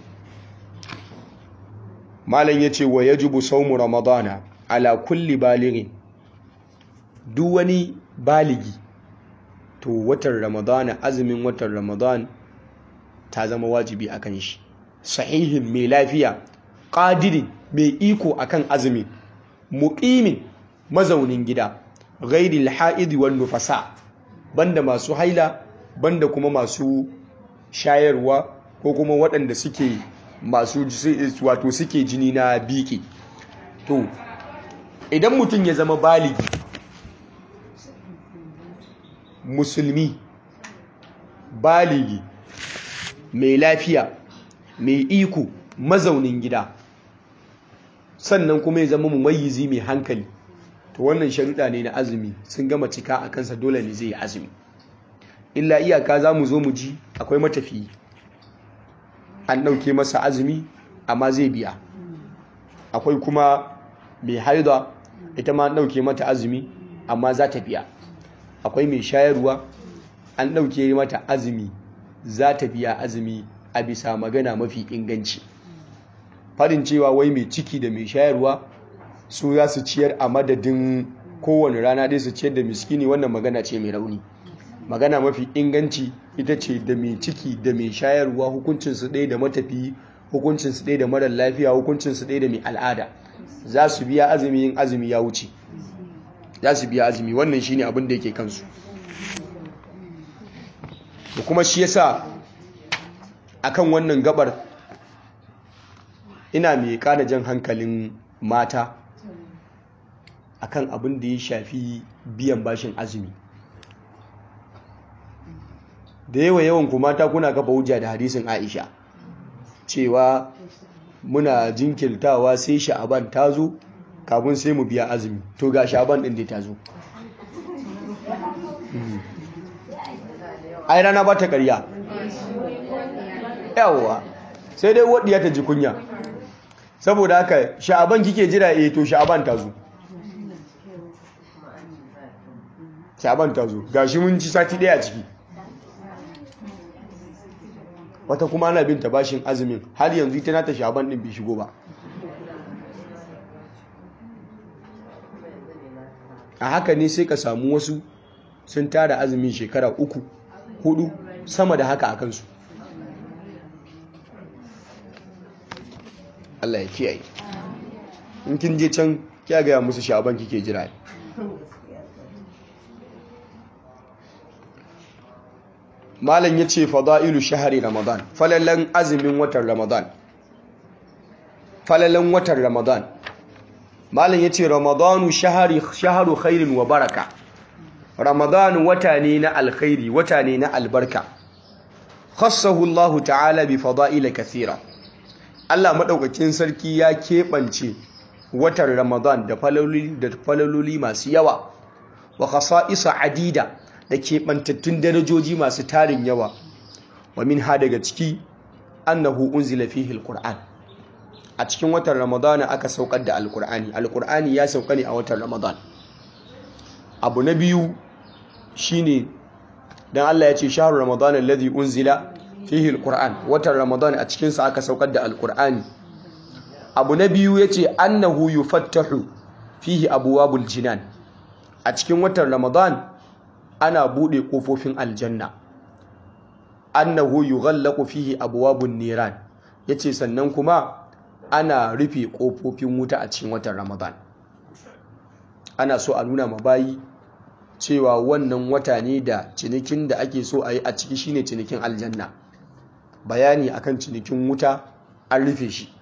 malam yace wa yajibu sawmu ramadana ala kulli balighin duk wani baligi to watan ramadana azumin watan ramadan ta zama wajibi akan shi sahihin mai lafiya ƙadirin mai iko akan azumin muƙimin mazaunin gida ghairil ha'idi wan nufasa banda masu haila banda kuma masu shayarwa ko kuma waɗanda suke masu wato suke jini na biki to idan mutum ya zama baligi musulmi baligi mai lafiya mai iko mazaunin gida sannan kuma ya zama mumayyizi mai hankali to wannan sharuɗa ne na azumi sun gama cika a kansa dole ne zai yi azumi illa iyaka za mu zo mu ji akwai matafiyi an ɗauke masa azumi amma zai biya akwai kuma mai haida ita ma an ɗauke mata azumi amma za ta biya akwai mai shayarwa an ɗauke mata azumi za ta biya azumi a bisa magana mafi inganci farin cewa wai mai ciki da mai shayarwa su za su ciyar a madadin kowane rana ɗaya su ciyar da miskini wannan magana ce mai rauni magana mafi inganci ita ce da mai ciki da mai shayarwa hukuncinsu ɗaya da matafi hukuncinsu ɗaya da marar lafiya hukuncinsu ɗaya da mai al'ada za su biya azumi yin azumi ya wuce za su biya azumi wannan shine abin da yake kansu da kuma shi yasa akan wannan gabar ina mai kada jan hankalin mata akan abin da ya shafi biyan bashin azumi da yawa yawan ku mata kuna kafa hujja da hadisin Aisha cewa muna jinkirtawa sai sha'aban ta zo kafin sai mu biya azumi to ga sha'aban din da ta zo ai rana ba ta ƙarya yawa sai dai wadiya ta ji kunya saboda haka sha'aban kike jira eh to sha'aban ta zo sha'aban ta zo gashi mun ci sati daya a ciki wata kuma ana bin ta bashin azumin har yanzu ita nata sha'aban din bai shigo ba a haka ne sai ka samu wasu sun tara azumin shekara uku hudu sama da haka a kansu Allah ya kiyaye in kin je can kya gaya musu sha'aban kike jira malam ya ce fada'ilu shahari ramadan falalan azumin watan ramadan falalan watan ramadan malam ya ce ramadanu shaharu khairin wa baraka ramadan wata ne na alkhairi wata ne na albarka khassahu Allah ta'ala bi fada'ila kathira Allah madaukakin sarki ya keɓance watan ramadan da falaloli masu yawa wa khasa'isa adida da keɓantattun darajoji masu tarin yawa wa min ha daga ciki annahu unzila fihi alquran a cikin watan ramadana aka saukar da alqur'ani alqur'ani ya sauka ne a watan ramadan abu na biyu shine dan Allah ya ce shahru ramadan alladhi unzila fihi alquran watan ramadan a cikin sa aka saukar da alqur'ani abu na biyu yace annahu yufattahu fihi abwabul jinan a cikin watan ramadan ana bude kofofin aljanna annahu yughallaqu fihi abwabun niran yace sannan kuma ana rufe kofofin wuta a cikin watan ramadan ana so a nuna mabayi cewa wannan wata ne da cinikin da ake so a yi a ciki shine cinikin aljanna bayani akan cinikin wuta an rufe shi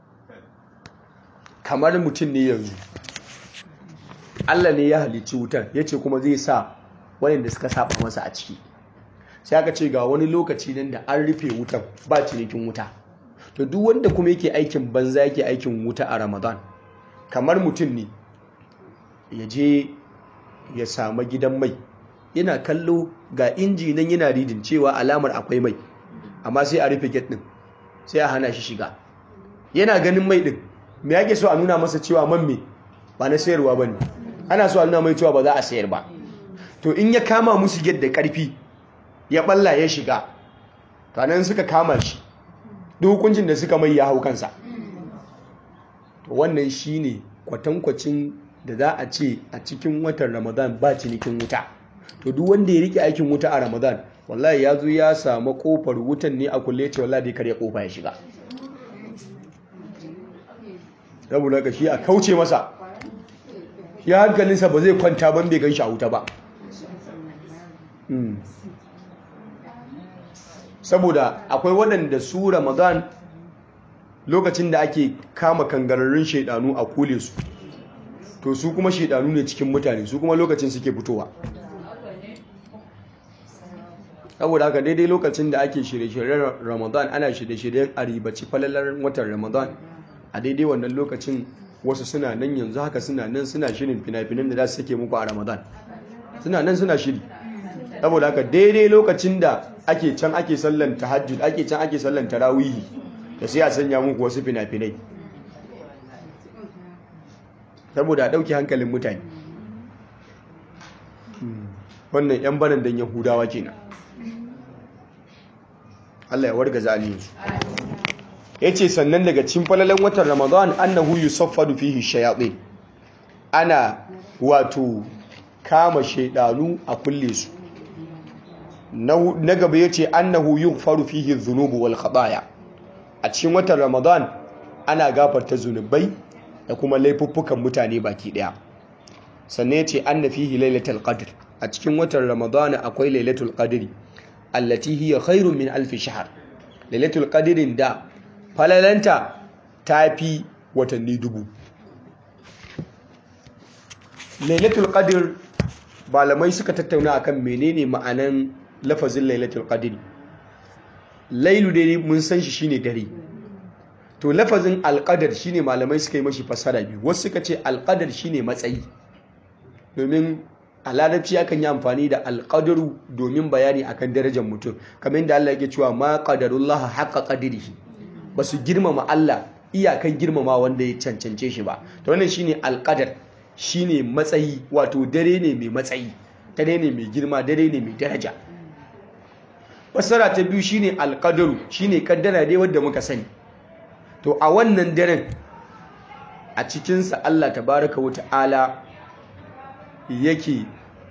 kamar mutum ne yanzu Allah ne ya halicci wutar yace kuma zai sa waɗanda suka saba masa a ciki sai aka ce ga wani lokaci nan da an rufe wutan ba cinikin wuta to duk wanda kuma yake aikin banza yake aikin wuta a ramadan kamar mutum ne ya je ya samu gidan mai yana kallo ga inji nan yana ridin cewa alamar akwai mai amma sai a rufe gate din sai a hana shi shiga yana ganin mai din me yake so a nuna masa cewa man me ba na sayarwa bane ana so a nuna mai cewa ba za a sayar ba to in ya kama musu gate da karfi ya balla ya shiga to nan suka kama shi duk hukuncin da suka mai ya hau kansa to wannan shine kwatankwacin da za a ce a cikin watan ramadan ba cinikin wuta to duk wanda ya rike aikin wuta a ramadan wallahi ya zo ya samu kofar wutan ne a kulle ce wallahi dai karya kofa ya shiga saboda ka shi a kauce masa shi hankalinsa ba zai kwanta ban bai gan shi a wuta ba saboda akwai waɗanda su ramadan lokacin da ake kama kangararrun shaidanu a kule su to su kuma shaidanu ne cikin mutane su kuma lokacin suke fitowa saboda haka daidai lokacin da ake shirye-shiryen ramadan ana shirye-shiryen a ribaci falalar watan ramadan a daidai wannan lokacin wasu suna nan yanzu haka suna nan suna shirin fina-finan da za su sake muku a ramadan suna nan suna shiri saboda haka daidai lokacin da ake can ake sallan tahajjud ake can ake sallan tarawihi da sai a sanya muku wasu fina-finai saboda a ɗauki hankalin mutane wannan 'yan banan don yahudawa kenan Allah ya warga zaliyinsu ya ce sannan daga cin falalan watan ramadan annahu yusaffadu fihi shayaɗe ana wato kama shaidanu a kulle su na gaba ya ce annahu yughfaru fihi dhunubu wal khataya a cikin watan ramadan ana gafarta zunubai da kuma laifuffukan mutane baki daya sannan ya ce anna fihi lailatul qadr a cikin watan ramadana akwai lailatul qadri allati hiya khairun min alf shahr lailatul qadrin da falalanta tafi watanni dubu lailatul qadr malamai suka tattauna akan menene ma'anan lafazin lailatul qadri lailu dai mun san shi shine dare to lafazin alqadar shine malamai suka yi mashi fasara biyu wasu suka ce alqadar shine matsayi domin a larabci akan yi amfani da alqadaru domin bayani akan darajar mutum kamar yadda Allah yake cewa ma qadarullah haqqa qadrihi basu girmama Allah iyakan girmama wanda ya cancance shi ba to wannan shine alqadar shine matsayi wato dare ne mai matsayi dare ne mai girma dare ne mai daraja fasara ta biyu shine alqadaru shine kaddara dai wanda muka sani to a wannan daren a cikinsa Allah tabaraka wa ta'ala yake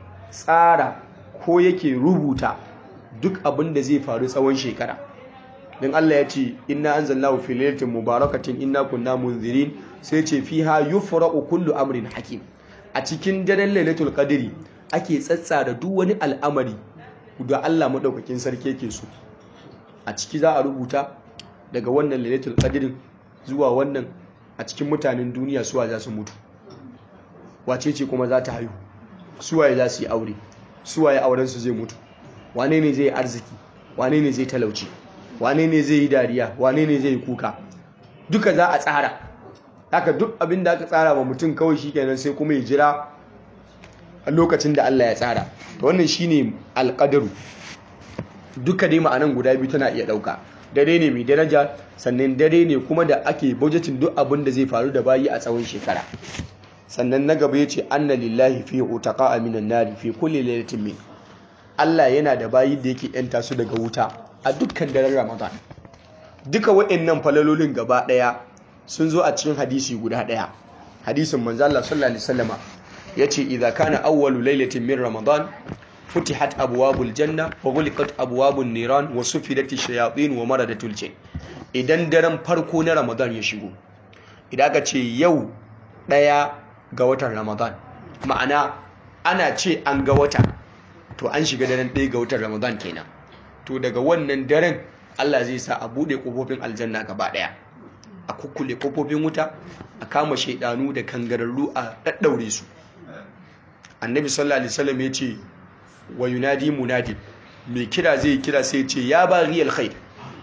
tsara ko yake rubuta duk abin da zai faru tsawon shekara don Allah ya ce inna anzalnahu fi lailatin mubarakatin inna kunna munzirin sai ce fiha yufraqu kullu amrin hakim a cikin daren lailatul qadri ake tsatsara duk wani al'amari da Allah madaukakin sarki yake so a ciki za a rubuta daga wannan lailatul qadrin zuwa wannan a cikin mutanen duniya suwa za su mutu wace ce kuma za ta haihu suwaye za su yi aure suwaye auren su zai mutu wane ne zai yi arziki wane ne zai talauci wane ne zai yi dariya wane ne zai yi kuka duka za a tsara haka duk abin da aka tsara wa mutum kawai shikenan sai kuma ya jira a lokacin da Allah ya tsara to wannan shine alqadaru duka dai ma'anan guda biyu tana iya dauka dare ne mai daraja sannan dare ne kuma da ake budgeting duk abin da zai faru da bayi a tsawon shekara sannan na gaba yace anna lillahi fi utaqa minan nari fi kulli lailatin min Allah yana da bayi da yake yanta su daga wuta a dukkan daren Ramadan duka waɗannan falalolin gaba daya sun zo a cikin hadisi guda daya hadisin manzo Allah sallallahu alaihi wasallama yace idza kana awwalu lailatin min Ramadan فتحت أبواب الجنة وغلقت أبواب النيران وسفدت الشياطين ومردت الجن idan daren farko na Ramadan ya shigo idan aka ce yau ɗaya ga watan Ramadan ma'ana ana ce an ga wata to an shiga daren ɗaya ga watan Ramadan kenan to daga wannan daren Allah zai sa a buɗe ƙofofin aljanna gaba ɗaya a kukkule ƙofofin wuta a kama shaidanu da kangararru a ɗaɗɗaure su annabi sallallahu alaihi wasallam ya ce wa yunadi munadi mai kira zai kira sai ce ya bari alkhair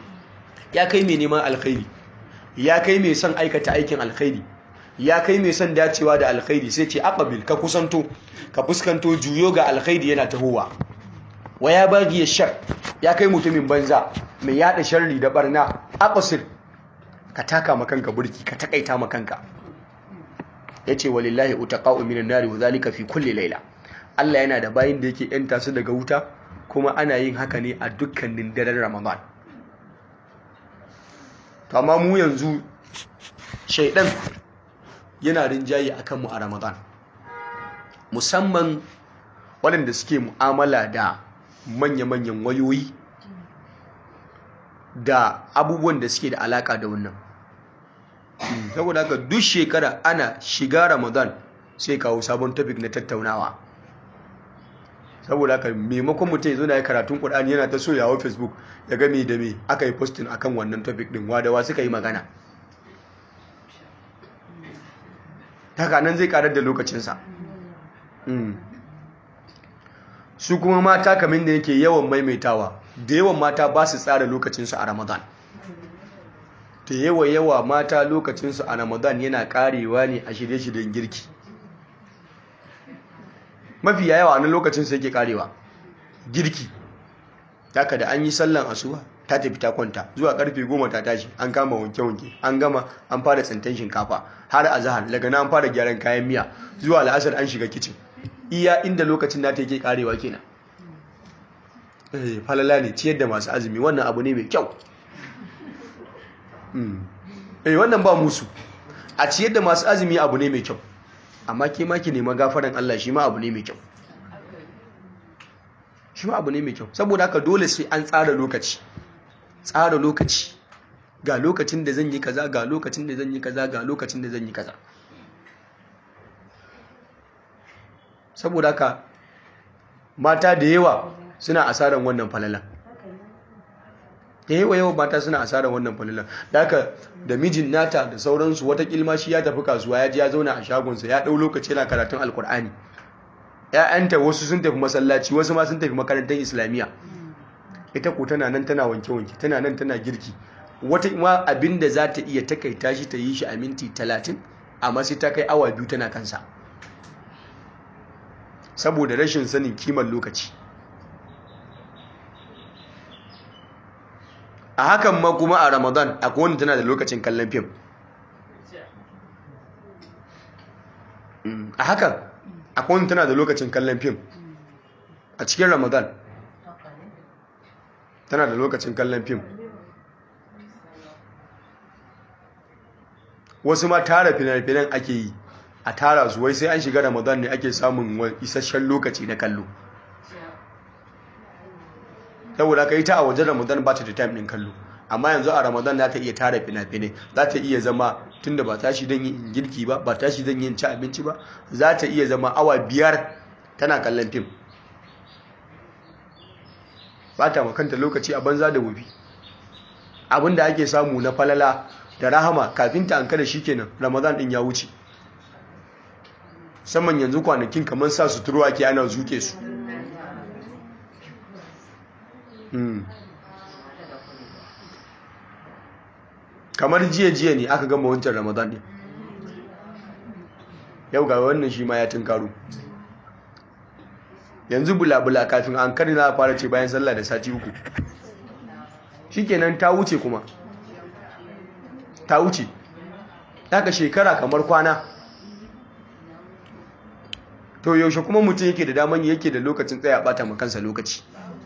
ya kai mai neman alkhairi ya kai mai son aikata aikin alkhairi ya kai mai son dacewa da alkhairi sai ce aqbil ka kusanto ka fuskanto juyo ga alkhairi yana tahowa wa ya bari shar ya kai mutumin banza mai yada sharri da barna aqsir ka taka makanka burki ka takaita makanka yace walillahi utaqa'u minan nari wa zalika fi kulli layla Allah yana da bayin da yake yanta su daga wuta kuma ana yin haka ne a dukkanin daren Ramadan to amma mu yanzu shaidan yana rinjaye akan mu a Ramadan musamman waɗanda suke mu'amala da manya-manyan wayoyi da abubuwan da suke da alaka da wannan saboda haka duk shekara ana shiga Ramadan sai kawo sabon topic na tattaunawa saboda haka maimakon mutum ya zo na yi karatun Qur'ani yana ta soyawa Facebook ya ga me da me aka yi posting akan wannan topic din wadawa suka yi magana haka nan zai karar da lokacinsa su kuma mata kamar da yake yawan maimaitawa da yawan mata ba su tsara lokacinsu a Ramadan da yawa yawa mata lokacinsu a Ramadan yana karewa ne a shirye-shiryen girki mafi yawa a nan lokacin sai ke karewa girki taka da an yi sallan asuba ta tafi ta kwanta zuwa karfe goma ta tashi an kama wanke-wanke an gama an fara tsintan shinkafa har a zahar daga na an fara gyaran kayan miya zuwa la'asar an shiga kicin iya inda lokacin na ta yake karewa kenan falala ne ciyar da masu azumi wannan abu ne mai kyau eh wannan ba musu a ciyar da masu azumi abu ne mai kyau amma ke ma ki nema gafaran Allah shi ma abu ne mai kyau shi ma abu ne mai kyau saboda haka dole sai an tsara lokaci tsara lokaci ga lokacin da zan yi kaza ga lokacin da zan yi kaza ga lokacin da zan yi kaza saboda haka mata da yawa suna asaran wannan falalan da yawa yawa mata suna asarar wannan falilan da haka da mijin nata da sauransu wata kilma shi ya tafi kasuwa ya ji ya zauna a shagonsa ya ɗau lokaci yana karatun alkur'ani ‘ya'yanta wasu sun tafi masallaci wasu ma sun tafi makarantar islamiyya ita ko tana nan tana wanke-wanke tana nan tana girki wata ma abin da za ta iya takaita shi ta yi shi a minti talatin amma sai ta kai awa biyu tana kansa saboda rashin sanin kimar lokaci a hakan ma kuma a ramadan akwai wanda tana da lokacin kallon fim a hakan akwai wanda tana da lokacin kallon fim a cikin ramadan tana da lokacin kallon fim wasu ma tara finan-finan ake yi a tara su wai sai an shiga ramadan ne ake samun isasshen lokaci na kallo saboda ka yi ta a wajen ramadan ba ta da time ɗin kallo amma yanzu a ramadan za ta iya tara fina-finai za ta iya zama tunda ba tashi don yin girki ba ba tashi don yin ci abinci ba za ta iya zama awa biyar tana kallon fim ba ta makanta lokaci a banza da wufi abinda ake samu na falala da rahama kafin ta an kada shi kenan ramadan ɗin ya wuce saman yanzu kwanakin kamar sa suturu ake ana zuke su kamar jiya-jiya ne aka gama wancan ramadan ne yau ga wannan shi ma ya tunkaru yanzu bula-bula kafin an kari na fara ce bayan sallah da sati uku shikenan ta wuce kuma ta wuce daga shekara kamar kwana to yaushe kuma mutum yake da daman yake da lokacin tsaya bata makansa lokaci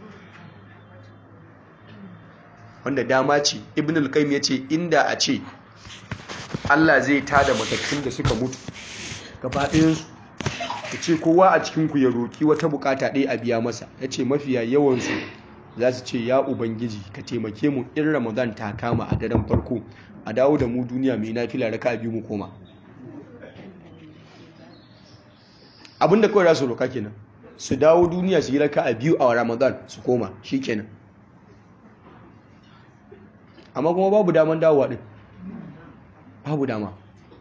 wanda dama ce ibn al-qayyim yace inda a ce Allah zai tada matattun da suka mutu gaba ɗayan su yace kowa a cikin ku ya roki wata bukata ɗaya a biya masa yace mafiya yawan su za su ce ya ubangiji ka taimake mu in ramadan ta kama a daren farko a dawo da mu duniya mai nafila raka biyu mu koma abinda kawai za su roka kenan su dawo duniya su yi raka a biyu a ramadan su koma shikenan amma kuma babu daman dawowa din babu dama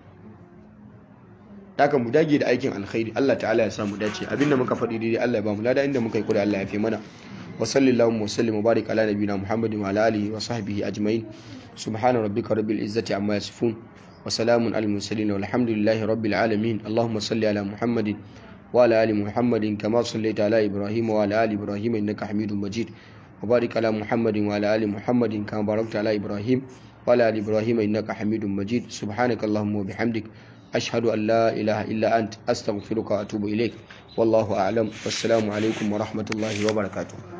daga mu dage da aikin alkhairi Allah ta'ala ya samu dace abinda muka faɗi daidai Allah ya ba mu lada inda muka yi kuri Allah ya fi mana wa sallallahu wa sallim wa barik ala nabiyina muhammadin wa ala alihi wa sahbihi ajma'in subhana rabbika rabbil izzati amma yasifun wa salamun alal mursalin walhamdulillahi rabbil alamin allahumma salli ala muhammadin wa ala ali muhammadin kama sallaita ala ibrahim wa ala ali ibrahim innaka hamidum majid وبارك على محمد وعلى آل محمد كما باركت على إبراهيم وعلى آل إبراهيم إنك حميد مجيد سبحانك اللهم وبحمدك أشهد أن لا إله إلا أنت أستغفرك وأتوب إليك والله أعلم والسلام عليكم ورحمة الله وبركاته